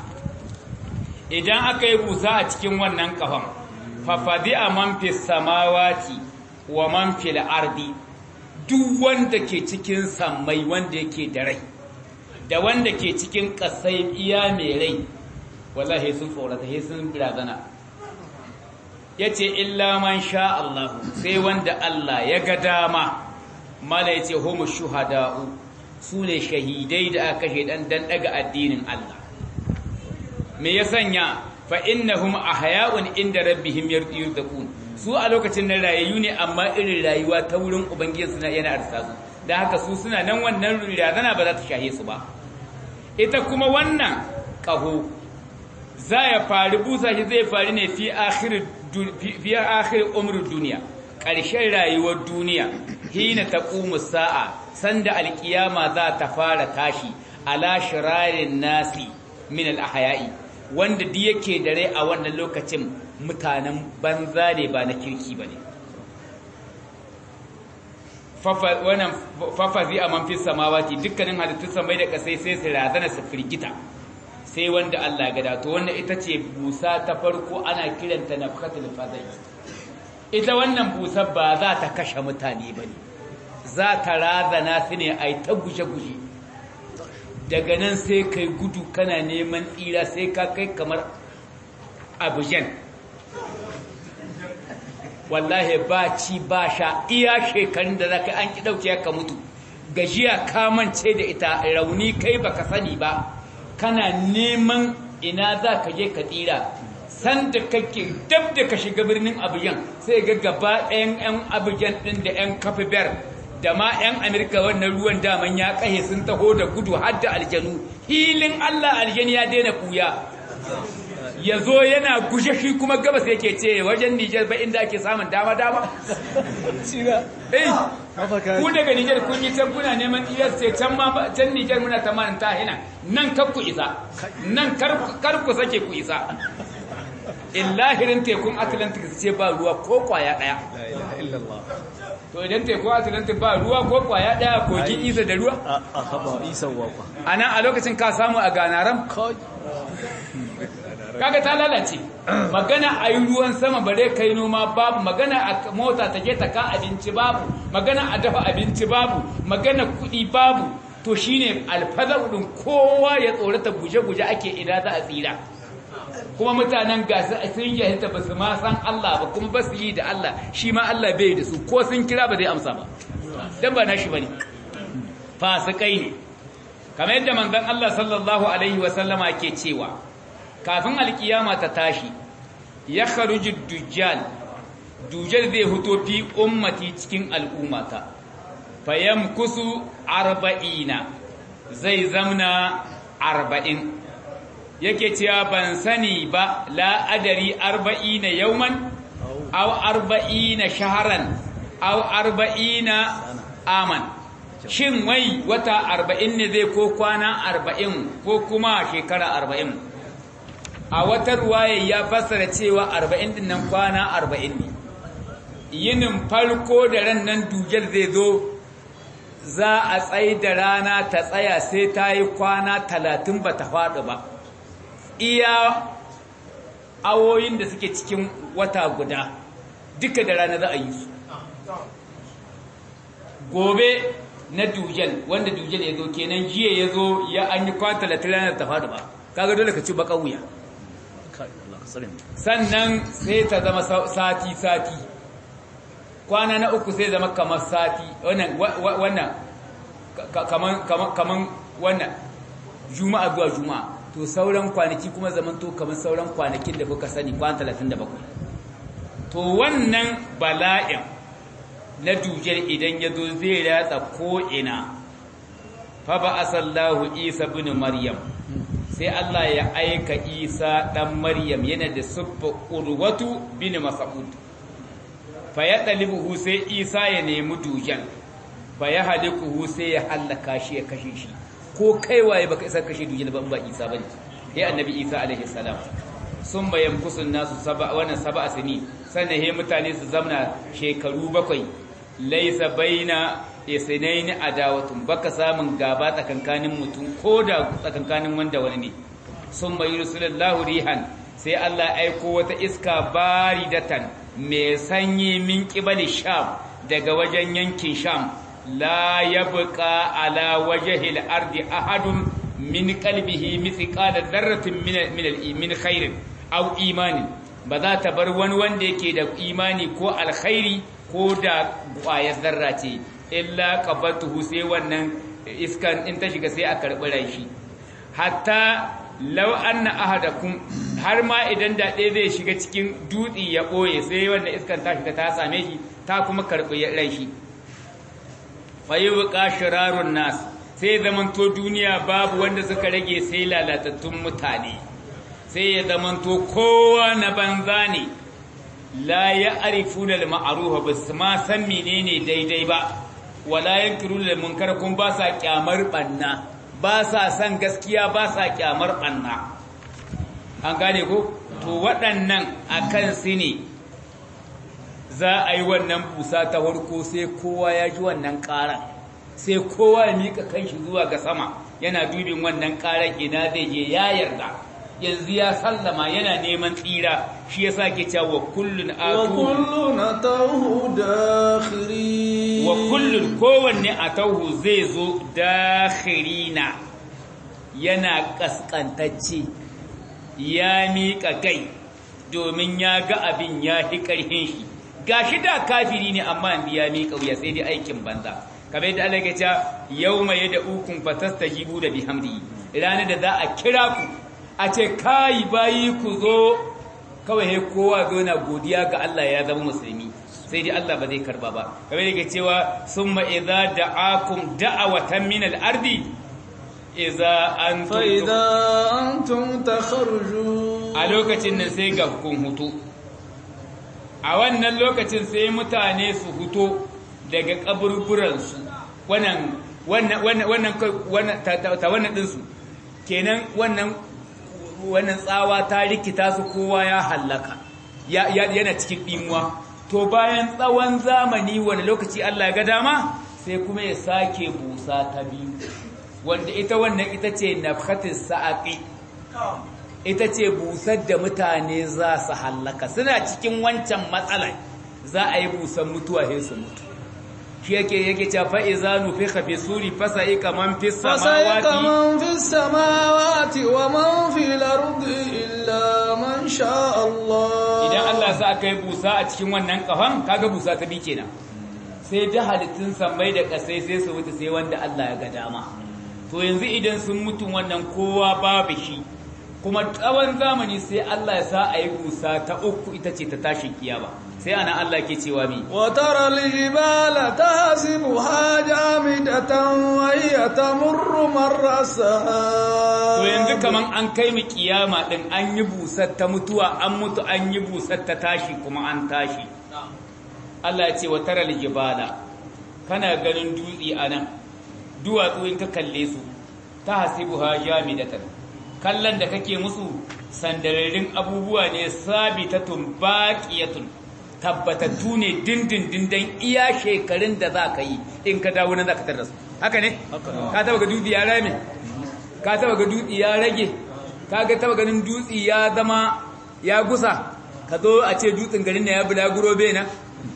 idan aka yi busa a cikin wannan kafan fafadi a manfi samawati wa manfi ardi duk wanda ke cikin sammai wanda yake da rai da wanda ke cikin ƙasai iya mai rai wallahi sun tsorata sai sun razana ya ce illa man sha Allah sai wanda Allah ya ga dama mala ya ce homo shuhada'u su ne shahidai da aka kashe dan dan daga addinin Allah me ya sanya fa innahum ahya'un inda rabbihim yurtaqun su a lokacin nan rayayu ne amma irin rayuwa ta wurin ubangiji suna yana arsa su da haka su suna nan wannan razana ba za ta shahe su ba ita kuma wannan kaho za ya faru busa shi zai faru ne fi akhir fi akhir umrud duniya ƙarshen rayuwar duniya hina taqumu sa'a sanda alkiyama za ta fara tashi ala shirarin nasi min al-ahya'i wanda duk yake da rai a wannan lokacin mutanen banza ne ba na kirki bane fafa wannan fafazi a man fi samawati dukkanin halittun samai da kasai sai su razana su firgita sai wanda Allah ya gada to wannan ita ce busa ta farko ana kiranta nafkatul fadai ita wannan busar ba za ta kashe mutane ba ne za ta razana su ne a yi ta guje-guje daga nan sai kai gudu kana neman tsira sai ka kai kamar abujan wallahi ba ci ba sha iya shekarun da za ka an ki ɗauke ka mutu gajiya kamance da ita rauni kai baka sani ba kana neman ina za ka je ka tsira san da kake dab da ka shiga birnin abujan sai ga gaba ɗayan 'yan abujan ɗin da 'yan kafibar da ma 'yan amurka wannan ruwan daman ya kahe sun taho da gudu har da aljanu hilin allah aljani ya daina kuya ya zo yana gushe shi kuma gabas yake ce wajen nijar ba inda ake samun dama-dama ku daga nijar kun yi can kuna neman iyar sai can ma can nijar muna tamanin tahina nan kar ku isa nan kar ku sake ku isa illahirin tekun atlantic ce ba ruwa ko kwaya daya to idan tekun atlantic ba ruwa ko kwaya daya kogin isa da ruwa a haba isa wakwa a nan a lokacin ka samu a ganaram kaga ta lalace magana a yi ruwan sama bare kai noma babu magana a mota ta je ta ka abinci babu magana a dafa abinci babu magana kuɗi babu to shine alfazar din kowa ya tsorata guje-guje ake ina za a tsira kuma mutanen gasu sun jahilta ba su ma san Allah ba kuma ba su yi da Allah shi ma Allah bai da su ko sun kira ba zai amsa ba dan ba nashi bane fasikai ne kamar yadda manzon Allah sallallahu alaihi wa sallama ke cewa kafin alkiyama ta tashi ya kharuji dujjal dujjal zai fito fi ummati cikin al'ummata fayam kusu arba'ina zai zamna arba'in yake cewa ban sani ba la'adari arba'ina yauman au arba'ina shaharan au arba'ina aman shin wai wata arba'in ne zai ko kwana arba'in ko kuma shekara arba'in a wata ruwaye ya fassara cewa arba'in din nan kwana arba'in ne yinin farko da ran nan dujal zai zo za a tsaye da rana ta tsaya sai ta yi kwana talatin ba ta faɗi ba iya awoyin da suke cikin wata guda duka da rana za a yi su gobe na dujal wanda dujal ya zo kenan jiya ya zo ya an yi kwana talatin ranar ta faɗi ba kaga dole ka ci baka wuya sannan sai ta zama sati-sati kwana na uku sai zama kamar sati wannan kaman wannan juma'a zuwa juma'a to sauran kwanaki kuma zaman to kamar sauran kwanakin da kuka sani kwan 37 to wannan bala'in na dujar idan ya zo zai ratsa ko'ina fa ba asallahu isa bin maryam sai Allah ya aika Isa ɗan Maryam yana da siffa urwatu bin Mas'ud fa ya dalibuhu sai Isa ya nemi dujan fa ya halikuhu sai ya hallaka shi ya kashe shi ko kai waye baka isa kashe dujan ba ba Isa bane sai annabi Isa alaihi salam sun bayan kusun nasu saba wannan sab'a sini sannan he mutane su zamna shekaru bakwai laisa baina isnaini adawatun baka samun gaba tsakankanin mutum ko da tsakankanin wanda wani ne sun mai rusulallahu rihan sai Allah aiko wata iska baridatan mai sanyi min kibali sham daga wajen yankin sham la yabqa ala wajhil ardi ahadun min qalbihi mithqala dharratin min min min khairin aw imanin ba za ta bar wani wanda yake da imani ko alkhairi ko da ƙwayar zarra ce illa qabatuhu sai wannan iskan in ta shiga sai a karɓi rai shi hatta law anna ahadakum har ma idan da ɗaya zai shiga cikin dutse ya ɓoye sai wannan iskan ta shiga ta same shi ta kuma karɓi rai shi fayyuka shirarun nas sai zamanto duniya babu wanda suka rage sai lalatattun mutane sai ya zamanto kowa na banza ne la ya arifuna al-ma'rufa ba su ma san menene daidai ba wala yankiruna al-munkar kun ba sa kyamar banna ba sa san gaskiya ba sa kyamar banna an gane ko to waɗannan akan su ne za a yi wannan busa ta farko sai kowa ya ji wannan ƙaran sai kowa ya mika kanshi zuwa ga sama yana dubin wannan ƙaran ina zai je ya yarda yanzu ya sallama yana neman tsira shi yasa ke cewa wa kullun wa atu kullun atawhu dakhirin wa kullun kowanne atawhu zai zo dakhirina yana kaskantacce ya miƙa kai domin ya ga abin ya fi ƙarfin shi gashi da kafiri ne amma yanzu ya miƙa wuya sai dai aikin banza kamar yadda Allah ya ce yawma yad'ukum fatastajibu da bihamdi ranar da za a kira ku a ce kai bayi ku zo kawai he kowa zo na godiya ga Allah ya zama musulmi sai dai Allah ba zai karba ba kamar yadda cewa summa idza da'akum da'awatan min al-ardi idza antum فإذا أنتم تخرجون a lokacin nan sai ga kun hutu a wannan lokacin sai mutane su huto daga kaburburansu wannan wannan wannan wannan wannan ta ta wannan dinsu kenan wannan wannan tsawa ta rikita su kowa ya hallaka ya yana cikin dimuwa to bayan tsawon zamani wani lokaci Allah ya ga dama sai kuma ya sake busa ta biyu wanda ita wannan ita ce nafhatis sa'aqi ita ce busar da mutane za su hallaka suna cikin wancan matsalar za a yi busar mutuwa sai su mutu shi yake yake cewa fa iza nufikha fi suri fasa'ika man fi فسيق samawati من في السماوات ومن في الأرض إلا من شاء الله idan Allah sa aka yi busa a cikin wannan kafan kaga busa ta bi kenan sai da halittun sammai da kasai sai su mutu sai wanda Allah ya ga dama to yanzu idan sun mutu wannan kowa babu shi kuma tsawon zamani sai Allah ya sa a yi busa ta uku ita ce ta tashin kiyama sai ana Allah ke cewa mi وترى الجبال تحسبها جامدة وهي تمر مر السحاب to yanzu kaman an kai mu kiyama din an yi busar ta mutuwa an mutu an yi busar ta tashi kuma an tashi Allah ya ce wa taral jibala kana ganin dutse anan duwatsu in ka kalle su ta hasibuha jamidatan kallon da kake musu sandararin abubuwa ne sabitatun baqiyatun tabbatattu ne dindindin dan iya shekarun da za ka yi in ka dawo nan za ka tarda su haka ne ka taba ga dutse ya rame ka taba ga dutse ya rage ka ga taba ganin dutse ya zama ya gusa ka zo a ce dutsen garin na ya bulaguro bai na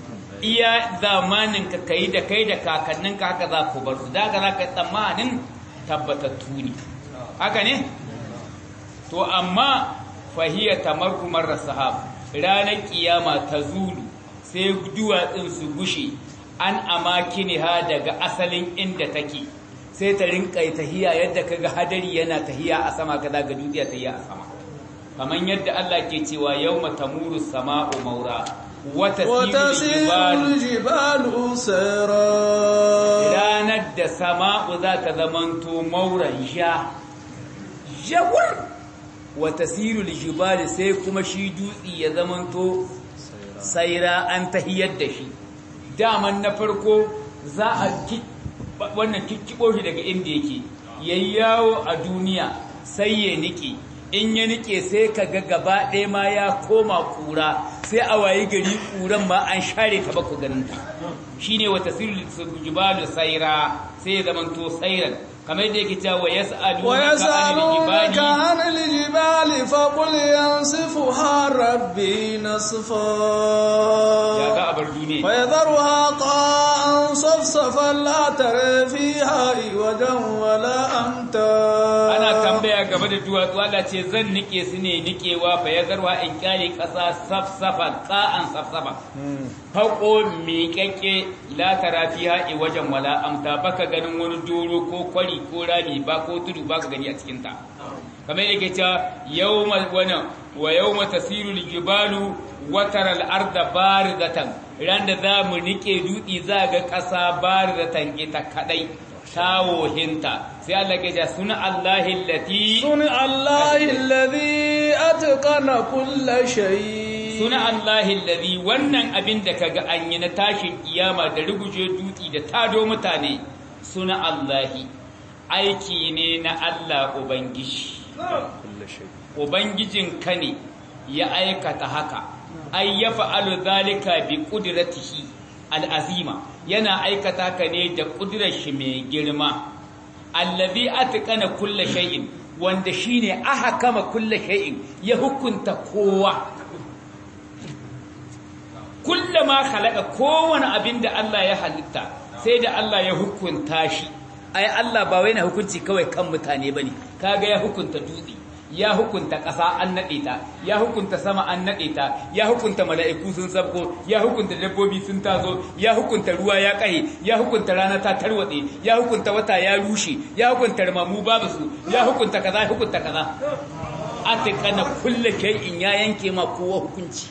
iya zamanin ka kai da kai da kakannin ka haka za ku bar su da haka za ka tsammanin tabbatattu ne haka ne to amma fahiyar tamar kumar sahab ranar kiyama ta zulu sai duwatsun su gushe an amakini ha daga asalin inda take sai ta rinka tahiya yadda kaga hadari yana tahiya a sama kaza ga duniya tahiya a sama kamar yadda Allah ke cewa yawma tamuru sama'u maura wa وتسير tasiru الجبال سيرا ranar da sama'u za ta zamanto mauran ja jawar wata sirul jibali sai kuma shi dutsi ya zamanto saira an tahiyar da shi daman na farko za a ki wannan kikkibo shi daga inda yake yayi yawo a duniya sai ya nike in ya nike sai ka ga gaba ɗaya ma ya koma kura sai a wayi gari kuran ma an share ta baku ganin ta shine wata sirul jibalu saira sai ya zamanto sairan kamar yadda yake cewa yas'alunaka ويسألونك anil jibali عن الجبال فقل ينسفها ربي ya نسفا ga abar duniya فيذرها قاعا صفصفا لا ترى فيها عوجا ولا أمتا ana tambaya game da duwatsu Allah ce zan nike su ne nikewa fa ya zarwa in kyale kasa safsafa qa'an safsafa faqo miƙaƙe la tara fiha wajen wala amta baka ganin wani doro ko kwari ko rami ba ko tudu baka gani a cikin ta kamar yake cewa yawma wana wa yawma tasiru aljibalu wa tara al-arda barizatan ran da za mu nike dutsi za ga ƙasa barizatan ita kadai tawohinta sai Allah ke ja suna Allahi lati صنع الله الذي أتقن كل شيء suna Allahi lati wannan abin da kaga an yi na tashin kiyama da ruguje dutsi da tado mutane suna Allahi aiki ne na Allah Ubangiji Ubangijin ka ne ya aikata haka ai ya fa'alu zalika bi qudratihi al'azima yana aikata ka ne da ƙudurar shi mai girma allazi atqana kulla shay'in wanda shine ahkama kulli shay'in ya hukunta kowa kullama khalaqa kowane abin da Allah ya halitta sai da Allah ya hukunta shi ai Allah ba wai na hukunci kawai kan mutane bane kaga ya hukunta dutse ya hukunta ƙasa an naɗe ta ya hukunta sama an naɗe ta ya hukunta mala'iku sun sabko ya hukunta dabbobi sun tazo ya hukunta ruwa ya ƙahe ya hukunta rana ta tarwatse ya hukunta wata ya rushe ya hukunta ramamu babu su ya hukunta kaza ya hukunta kaza atikana kulle in ya yanke ma kowa hukunci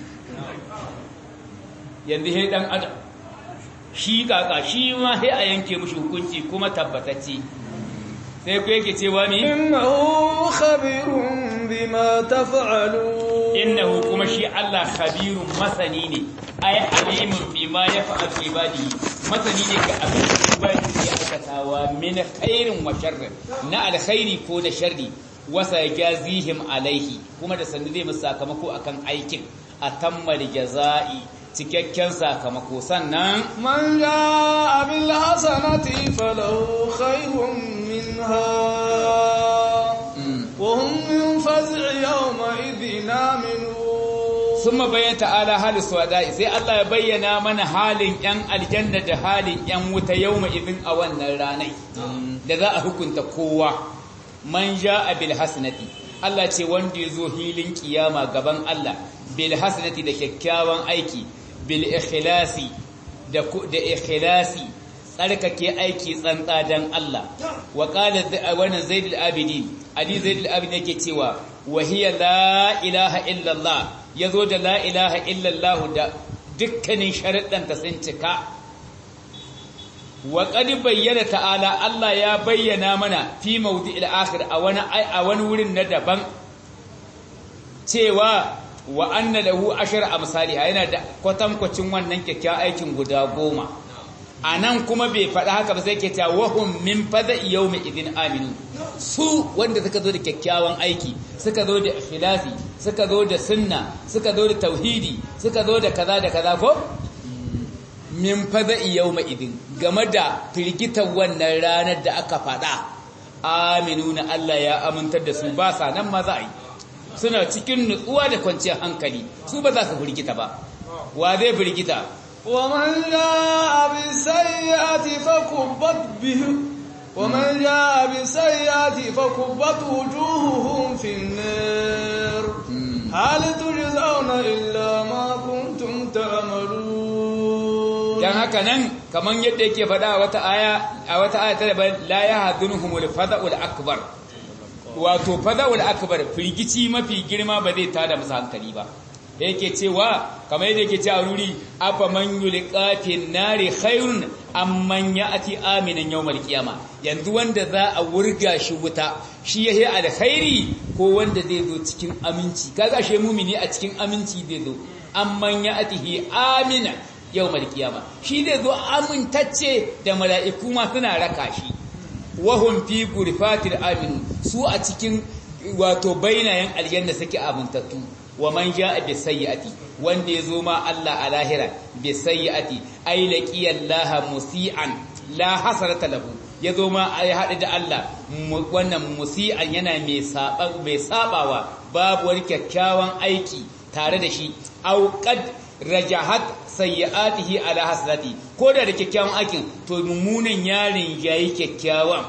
yanzu he dan adam shi kaka shi ma sai a yanke mushi hukunci kuma tabbatacce sai ku yake cewa mi innahu khabirun bima taf'alun innahu kuma shi Allah khabirun masani ne ay alimun bima yaf'al ibadi masani ne ga abin da ibadi ya aikatawa min khairin wa sharrin na alkhairi ko na sharri wasa jazihim alaihi kuma da sanda zai musu sakamako akan aikin atammal jazai cikakken sakamako sannan man jaa bil hasanati falahu khairun minha wa hum min faz'i yawma idhin aminu summa bayyana ta'ala halis wada'i sai Allah ya bayyana mana halin yan aljanna da halin yan wuta yawma idhin a wannan ranai da za a hukunta kowa man jaa bil hasanati Allah ce wanda ya zo hilin kiyama gaban Allah bil hasanati da kyakkyawan aiki bil ikhlasi da da ikhlasi tsarkake aiki tsantsa dan Allah wa qala wannan zaid al abidin ali zaid al abidin yake cewa wa hiya la ilaha illa Allah yazo da la ilaha illa Allah da dukkanin sharuɗan ta sun cika wa qad bayyana ta'ala Allah ya bayyana mana fi mawdi'il akhir a wani a wani wurin na daban cewa wa anna lahu ashar amsali yana da kwatankwacin wannan kyakkyawan aikin guda goma anan kuma bai faɗa haka ba sai ke ta wahum min fada yawmi idin aminu su wanda suka zo da kyakkyawan aiki suka zo da ikhlasi suka zo da sunna suka zo da tauhidi suka zo da kaza da kaza ko min fada yawma idin game da firgitar wannan ranar da aka faɗa aminu na Allah ya amintar da su ba sa nan ma za a yi suna cikin nutsuwa da kwanciyar hankali su ba za su firgita ba wa zai firgita ومن جاء بالسيئة فكبت به ومن جاء بالسيئة فكبت وجوههم في النار هل تجزون إلا ما كنتم تعملون dan haka nan kaman yadda yake faɗa a wata aya a wata aya ta daban la yahdunhumul fada'ul akbar wato fada'ul akbar firgici mafi girma ba zai tada musu hankali ba yake cewa kamar yadda yake cewa ruri afa man yulqa fin nari khairun amman ya'ti aminan yawmal qiyama yanzu wanda za a wurga shi wuta shi yayi alkhairi ko wanda zai zo cikin aminci kaga shi mumini a cikin aminci zai zo amman ya'tihi amina yawmal qiyama shi zai zo amintacce da mala'iku ma suna raka shi wahum fi gurfatil aminu su a cikin wato bainayen aljanna suke amintattu wa man jaa bi sayyi'ati wanda yazo ma Allah a lahira bi sayyi'ati ay laqiyallaha musian la hasarata lahu yazo ma ay hadu da Allah wannan musian yana mai saba mai sabawa babu wani kyakkyawan aiki tare da shi au qad rajahat sayyi'atihi ala hasrati ko da da kyakkyawan aikin to mummunan yarin yayi kyakkyawan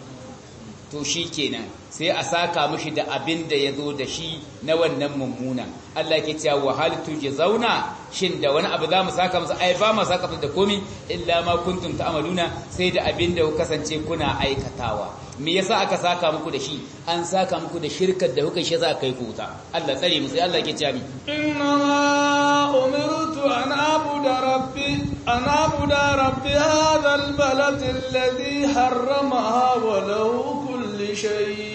to shikenan sai a saka mishi da abin da ya zo da shi na wannan mummuna Allah ke cewa wa hal zauna shin da wani abu za mu saka musu ai ba mu saka musu da komi illa ma kuntum ta'maluna sai da abin da ku kasance kuna aikatawa me yasa aka saka muku da shi an saka muku da shirkar da kuka shi za kai ku wuta Allah tsare mu sai Allah ke cewa mi inna ma umirtu an abuda rabbi an abuda rabbi hadha albalad alladhi harramaha wa lahu kulli shay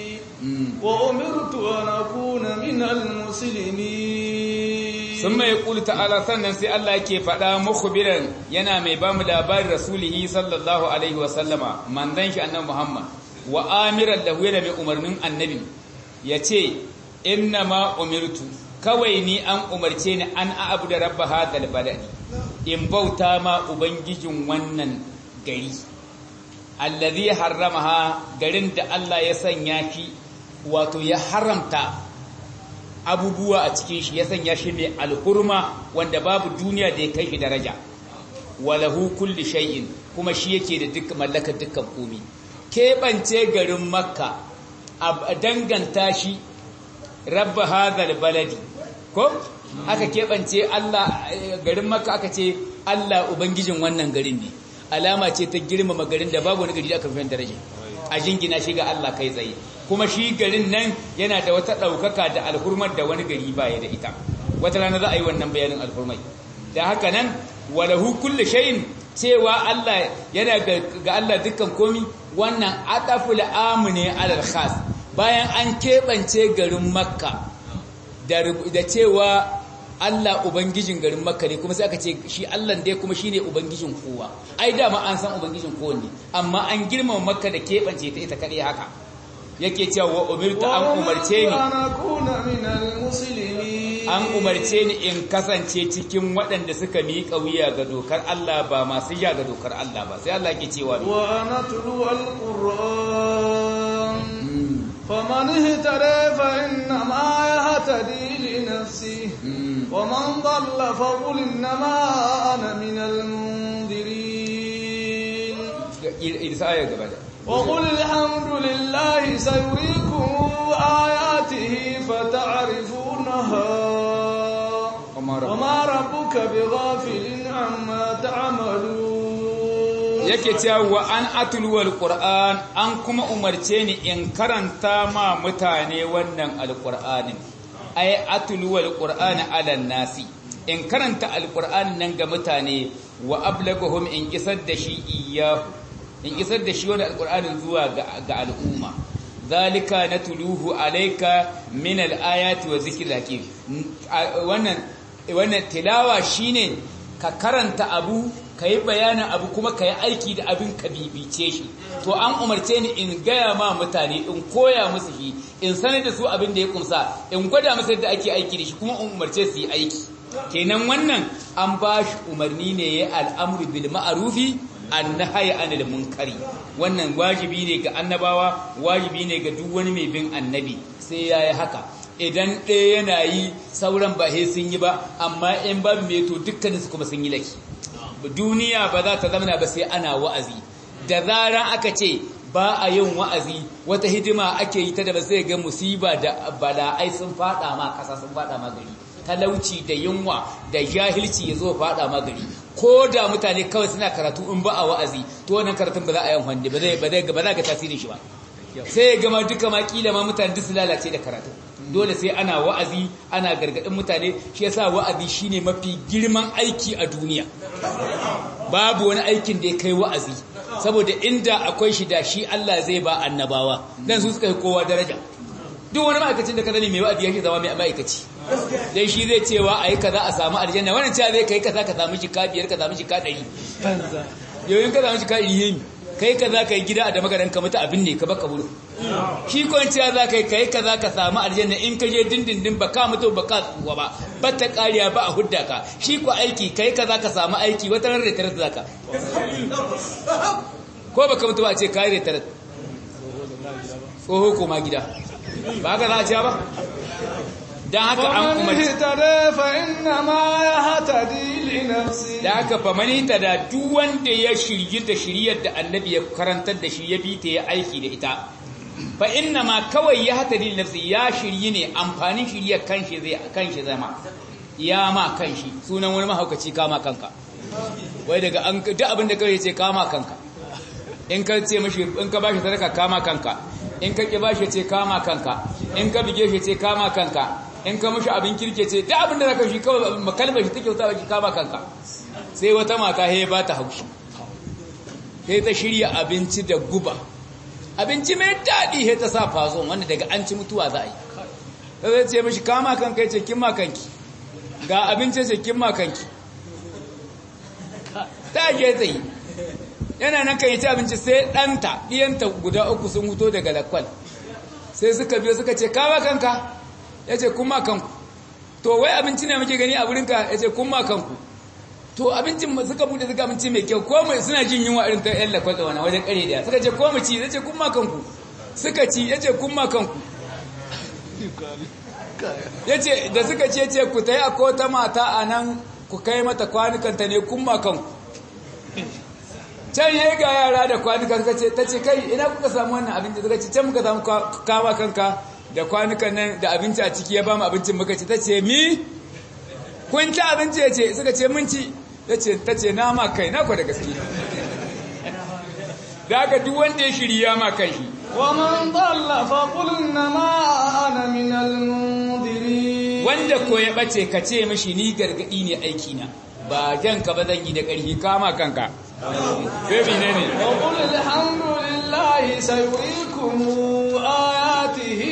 وأمرت أن أكون من المسلمين ثم يقول تعالى sannan sai Allah yake faɗa mukhbiran yana mai ba mu labarin rasulihi sallallahu alaihi wa sallama manzon shi annabi Muhammad wa amiran lahu yana mai umarnin annabi yace inna ma umirtu kawai ni an umarce ni an a'budu rabb hadal baladi in bauta ma ubangijin wannan gari allazi harramaha garin da Allah ya sanya shi wato ya haramta abubuwa a cikin shi ya sanya shi mai alhurma wanda babu duniya da ya kai shi daraja walahu kulli shay'in kuma shi yake da duk mallakar dukkan komi keɓance garin makka a danganta shi rabba hadhal baladi ko aka keɓance Allah garin makka aka ce Allah ubangijin wannan garin ne alama ce ta girmama garin da babu wani gari da aka fi daraja a jingina shi ga Allah kai tsaye kuma shi garin nan yana da wata ɗaukaka da alhurmar da wani gari baya da ita wata rana za a yi wannan bayanin alhurmai da haka nan walahu kulli shay'in cewa Allah yana ga Allah dukkan komi wannan ataful amne alal khas bayan an keɓance garin makka da cewa Allah ubangijin garin makka ne kuma sai aka ce shi Allah dai kuma shine ubangijin kowa ai dama an san ubangijin kowa ne amma an girmama makka da keɓance ta ita kaɗai haka yake cewa wa umirtu an umarce ni an umarce ni in kasance cikin waɗanda suka miƙa wuya ga dokar Allah ba masu ya ga dokar Allah ba sai Allah ke cewa wa anatlu alquran faman ihtara fa inna ma yahtadi li nafsi wa man dhalla fa qul inna ma ana min almundirin irsa ya gaba da وقل الحمد لله سيريكم آياته فتعرفونها وما ربك بغافل عما تعملون yake cewa an atulwal qur'an an kuma umarce ni in karanta ma mutane wannan alqur'anin ay atulwal qur'an ala nasi in karanta alqur'anin nan ga mutane wa ablaghum in isar da shi iyyahu in isar da shi wani alƙur'anin zuwa ga al'umma zalika na tuluhu alaika min al'ayati wa zikir hakim wannan wannan tilawa shine ka karanta abu ka yi bayanin abu kuma ka yi aiki da abin ka bibice shi to an umarce ni in gaya ma mutane in koya musu shi in sanar da su abin da ya kumsa in gwada musu yadda ake aiki da shi kuma in umarce su yi aiki kenan wannan an ba shi umarni ne ya al'amru bil ma'arufi annahaya anil munkari wannan wajibi ne ga annabawa wajibi ne ga duk wani mai bin annabi sai yayi haka idan ɗaya yana yi sauran ba sai sun yi ba amma in ba mai to dukkanin su kuma sun yi laki duniya ba za ta zama ba sai ana wa'azi da zaran aka ce ba a yin wa'azi wata hidima ake yi ta da ba sai ga musiba da bala'ai sun fada ma kasa sun fada ma gari talauci da yunwa da jahilci ya zo fada ma gari ko da mutane kawai suna karatu in ba a wa'azi to wannan karatun ba za a yi wanda ba zai ba zai ba za ga tasirin shi ba sai ya gama duka ma kila ma mutane duk su lalace da karatu dole sai ana wa'azi ana gargadin mutane shi yasa wa'azi shine mafi girman aiki a duniya babu wani aikin da ya kai wa'azi saboda inda akwai shi da shi Allah zai ba annabawa dan su suka yi kowa daraja duk wani ma'aikacin da ka zane mai wa'azi yake zama mai ma'aikaci dan shi zai cewa ayi kaza a samu aljanna wannan cewa zai kai kaza ka samu jika biyar ka samu jika ɗari yoyin ka samu jika ɗari yemi kai kaza ka yi gida a da magaran ka mutu abin ne ka baka buru shi ko cewa za ka yi kai kaza ka samu aljanna in ka je dindindin ba ka mutu ba ka tsuwa ba ba ta kariya ba a hudda ka shi ko aiki kai kaza ka samu aiki wata ran retarar za ka ko baka mutu ba a ce ka yi retarar tsoho koma gida ba haka za a ce ba don haka an umarci da haka famani ta da duk wanda ya shirye da shiryar da annabi ya karantar da shi ya bi ta ya aiki da ita fa inna ma kawai ya hata dil nafsi ya shirye ne amfanin shiryar kanshi zai kanshi zama ya ma kanshi sunan wani mahaukaci kama kanka wai daga an duk abin da kawai ce kama kanka in ka ce mashi in ka bashi sadaka kama kanka in ka ki bashi ce kama kanka in ka bige shi ce kama kanka in ka mashi abin kirke ce da abin da zaka shi kawai makalmar shi take wuta baki kama kanka sai wata mata he ba ta haushi sai ta shirya abinci da guba abinci mai daɗi he ta sa fazon wanda daga an ci mutuwa za a yi sai ce mashi kama kanka ce kin makanki ga abinci ce kin makanki ta je tsaye yana nan kan yi ci abinci sai ɗanta ɗiyanta guda uku sun huto daga lakwal sai suka biyo suka ce kama kanka ya ce kuma kanku to wai abinci ne muke gani a wurinka ya ce kuma kanku to abincin suka bude suka abinci mai kyau ko mai suna jin yunwa irin ta yan lakwatsa wani wajen kare daya suka ce ko mu ci ya ce kuma kanku suka ci ya ce kuma kanku ya ce da suka ce ce ku ta yi a kota mata a nan ku kai mata kwanukanta ne kun makan can ya ga yara da kwanuka suka ce ta ce kai ina kuka samu wannan abinci suka ce can muka samu kama kanka da kwanukan nan da abinci a ciki ya ba mu abincin muka ce ta ce mi kun ci abinci ya ce suka ce mun ci ta ce na ma kai na kwa da gaske da aka duk wanda ya shirya ma kai shi ومن ضل فقل إنما أنا من المنذرين wanda ko ya bace ka ce mishi ni gargadi ne aiki na ba jan ka ba zan yi da ƙarfi kama kanka baby ne ne وقل الحمد لله سيريكم آياته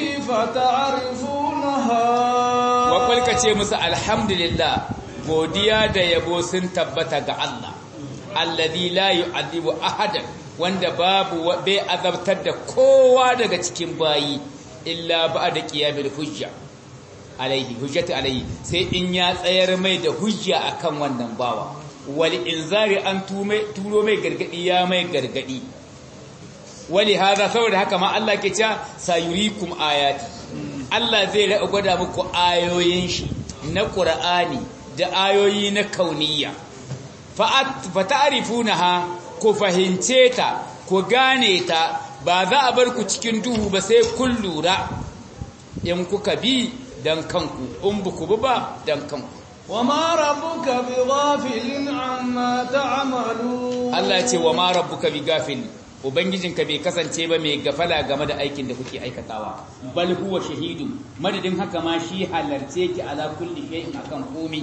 فتعرفونها wa ka ce musu alhamdulillah godiya da yabo sun tabbata ga Allah alladhi la yu'adhibu ahadan wanda babu bai azabtar da kowa daga cikin bayi illa ba'da qiyamil hujja alaihi hujjatu alaihi sai in ya tsayar mai da hujja akan wannan bawa wal inzari an tume turo mai gargadi ya mai gargadi wali hada saboda haka ma Allah ke cewa sayurikum ayati Allah zai ra'a gwada muku ayoyin shi na Qur'ani da ayoyi na kauniyya fa ta'rifunaha ku fahince ta ku gane ta ba za a bar ku cikin duhu ba sai kun lura in kuka bi dan kanku in buku bi ba dan kanku وما ربك بغافل عما تعملون Allah ya ce wa ma rabbuka bighafil ubangijinka bai kasance ba mai gafala game da aikin da kuke aikatawa bal huwa shahidu madadin haka ma shi halarce ki ala kulli shay'in akan komai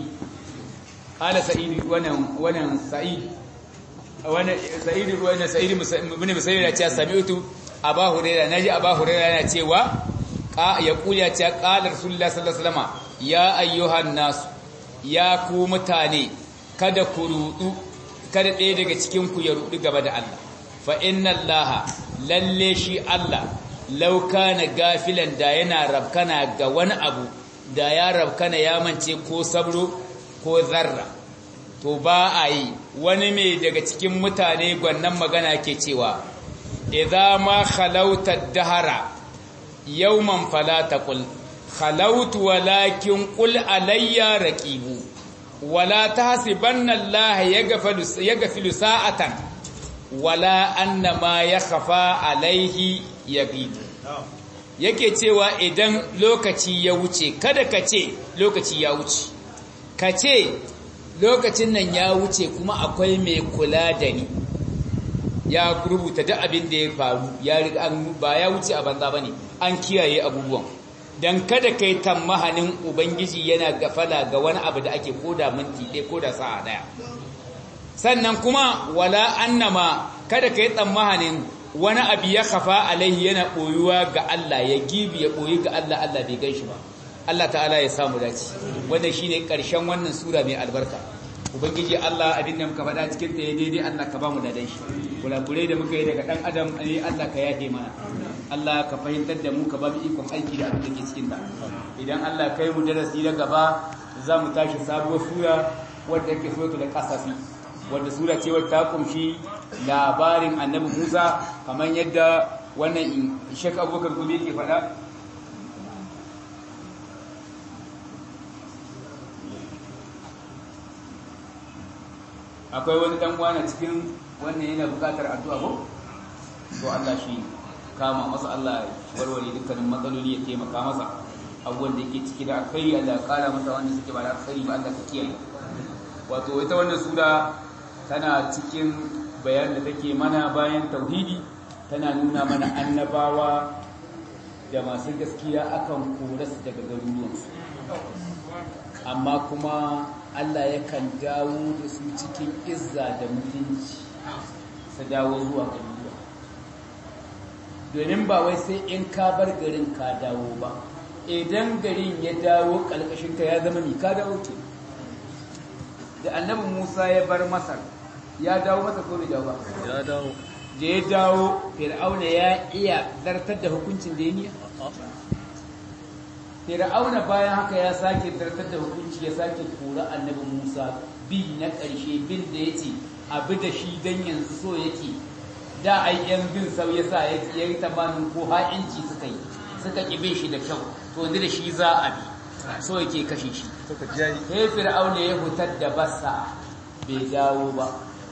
qala sa'id wannan wannan sa'id wannan sa'id wannan sa'id ibn musayyib ya ce sami'tu aba hurairah naji aba hurairah yana cewa ya kula ce qala rasulullah sallallahu alaihi wasallam ya ayyuhan nas ya ku mutane kada ku rudu kada ɗaya daga cikin ku ya rudu gaba da Allah fa inna allaha lalle shi Allah lauka na gafilan da yana rabkana ga wani abu da ya rabkana ya mance ko sabro ko zarra to ba a yi wani mai daga cikin mutane gwannan magana ke cewa idza ma khalauta dahara yawman fala taqul khalautu walakin qul alayya raqibu wala tahsibanna allaha yaghfilu yaghfilu sa'atan wala annama ya khafa alaihi yabidu yake cewa idan lokaci ya wuce kada ka ce lokaci ya wuce ka ce lokacin nan ya wuce kuma akwai mai kula da ni ya rubuta duk abin da ya faru ya ba ya wuce a banza bane an kiyaye abubuwan dan kada kai tammahanin ubangiji yana gafala ga wani abu da ake koda minti ɗaya koda sa'a ɗaya sannan kuma wala annama kada ka yi tsammanin wani abu ya kafa alaihi yana ɓoyuwa ga Allah ya gibi ya ɓoyi ga Allah Allah bai gan shi ba Allah ta'ala ya samu dace wannan shine ƙarshen wannan sura mai albarka ubangiji Allah abin da muka faɗa cikin ta daidai Allah ka ba mu dadan shi kulakurai da muka yi daga ɗan adam ne Allah ka yafe mana Allah ka fahimtar da mu ka ba mu ikon aiki da abin da ke cikin ta idan Allah kai mu darasi na gaba za mu tashi sabuwar sura wadda yake suratul qasafi wadda sura ce wadda ta kumshi labarin annabi Musa kamar yadda wannan Sheikh Abubakar Gumi ke faɗa akwai wani dan uwa cikin wannan yana buƙatar addu'a ko to Allah shi kama masa Allah warware dukkanin matsaloli ya taimaka masa abubuwan da yake ciki da alkhairi Allah ya kara masa wanda suke ba da alkhairi ba Allah ka kiyaye wato ita wannan sura tana cikin bayan da take mana bayan tauhidi tana nuna mana annabawa da masu gaskiya akan korasu daga garuruwansu amma kuma Allah yakan dawo da su cikin izza da mutunci su dawo zuwa garuruwa domin ba wai sai in ka bar garin ka dawo ba idan garin ya dawo ƙalƙashinka ya zama mi ka dawo ke da annabi Musa ya bar Masar ya dawo masa ko bai dawo ba ya dawo da ya dawo Fir'auna ya iya zartar da hukuncin da ya niya Fir'auna bayan haka ya sake zartar da hukunci ya sake kora annabi Musa bi na ƙarshe bin da yace abi da shi dan yanzu so yake da ai yan bin sau yasa ya yi tamanin ko ha'inci suka yi suka ƙi bin shi da kyau to yanzu da shi za a bi so yake kashe shi sai fir'auna ya hutar da bassa bai dawo ba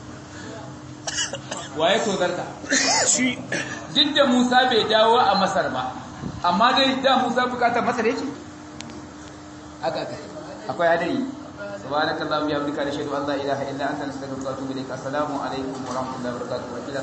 waye tozarta shi duk da Musa bai dawo a Masar ba amma dai da Musa bukatar Masar yake aka aka akwai hadari subhanakallahumma bihamdika nashhadu an la ilaha illa anta nastaghfiruka wa atubu ilaik assalamu alaikum wa rahmatullahi wa barakatuh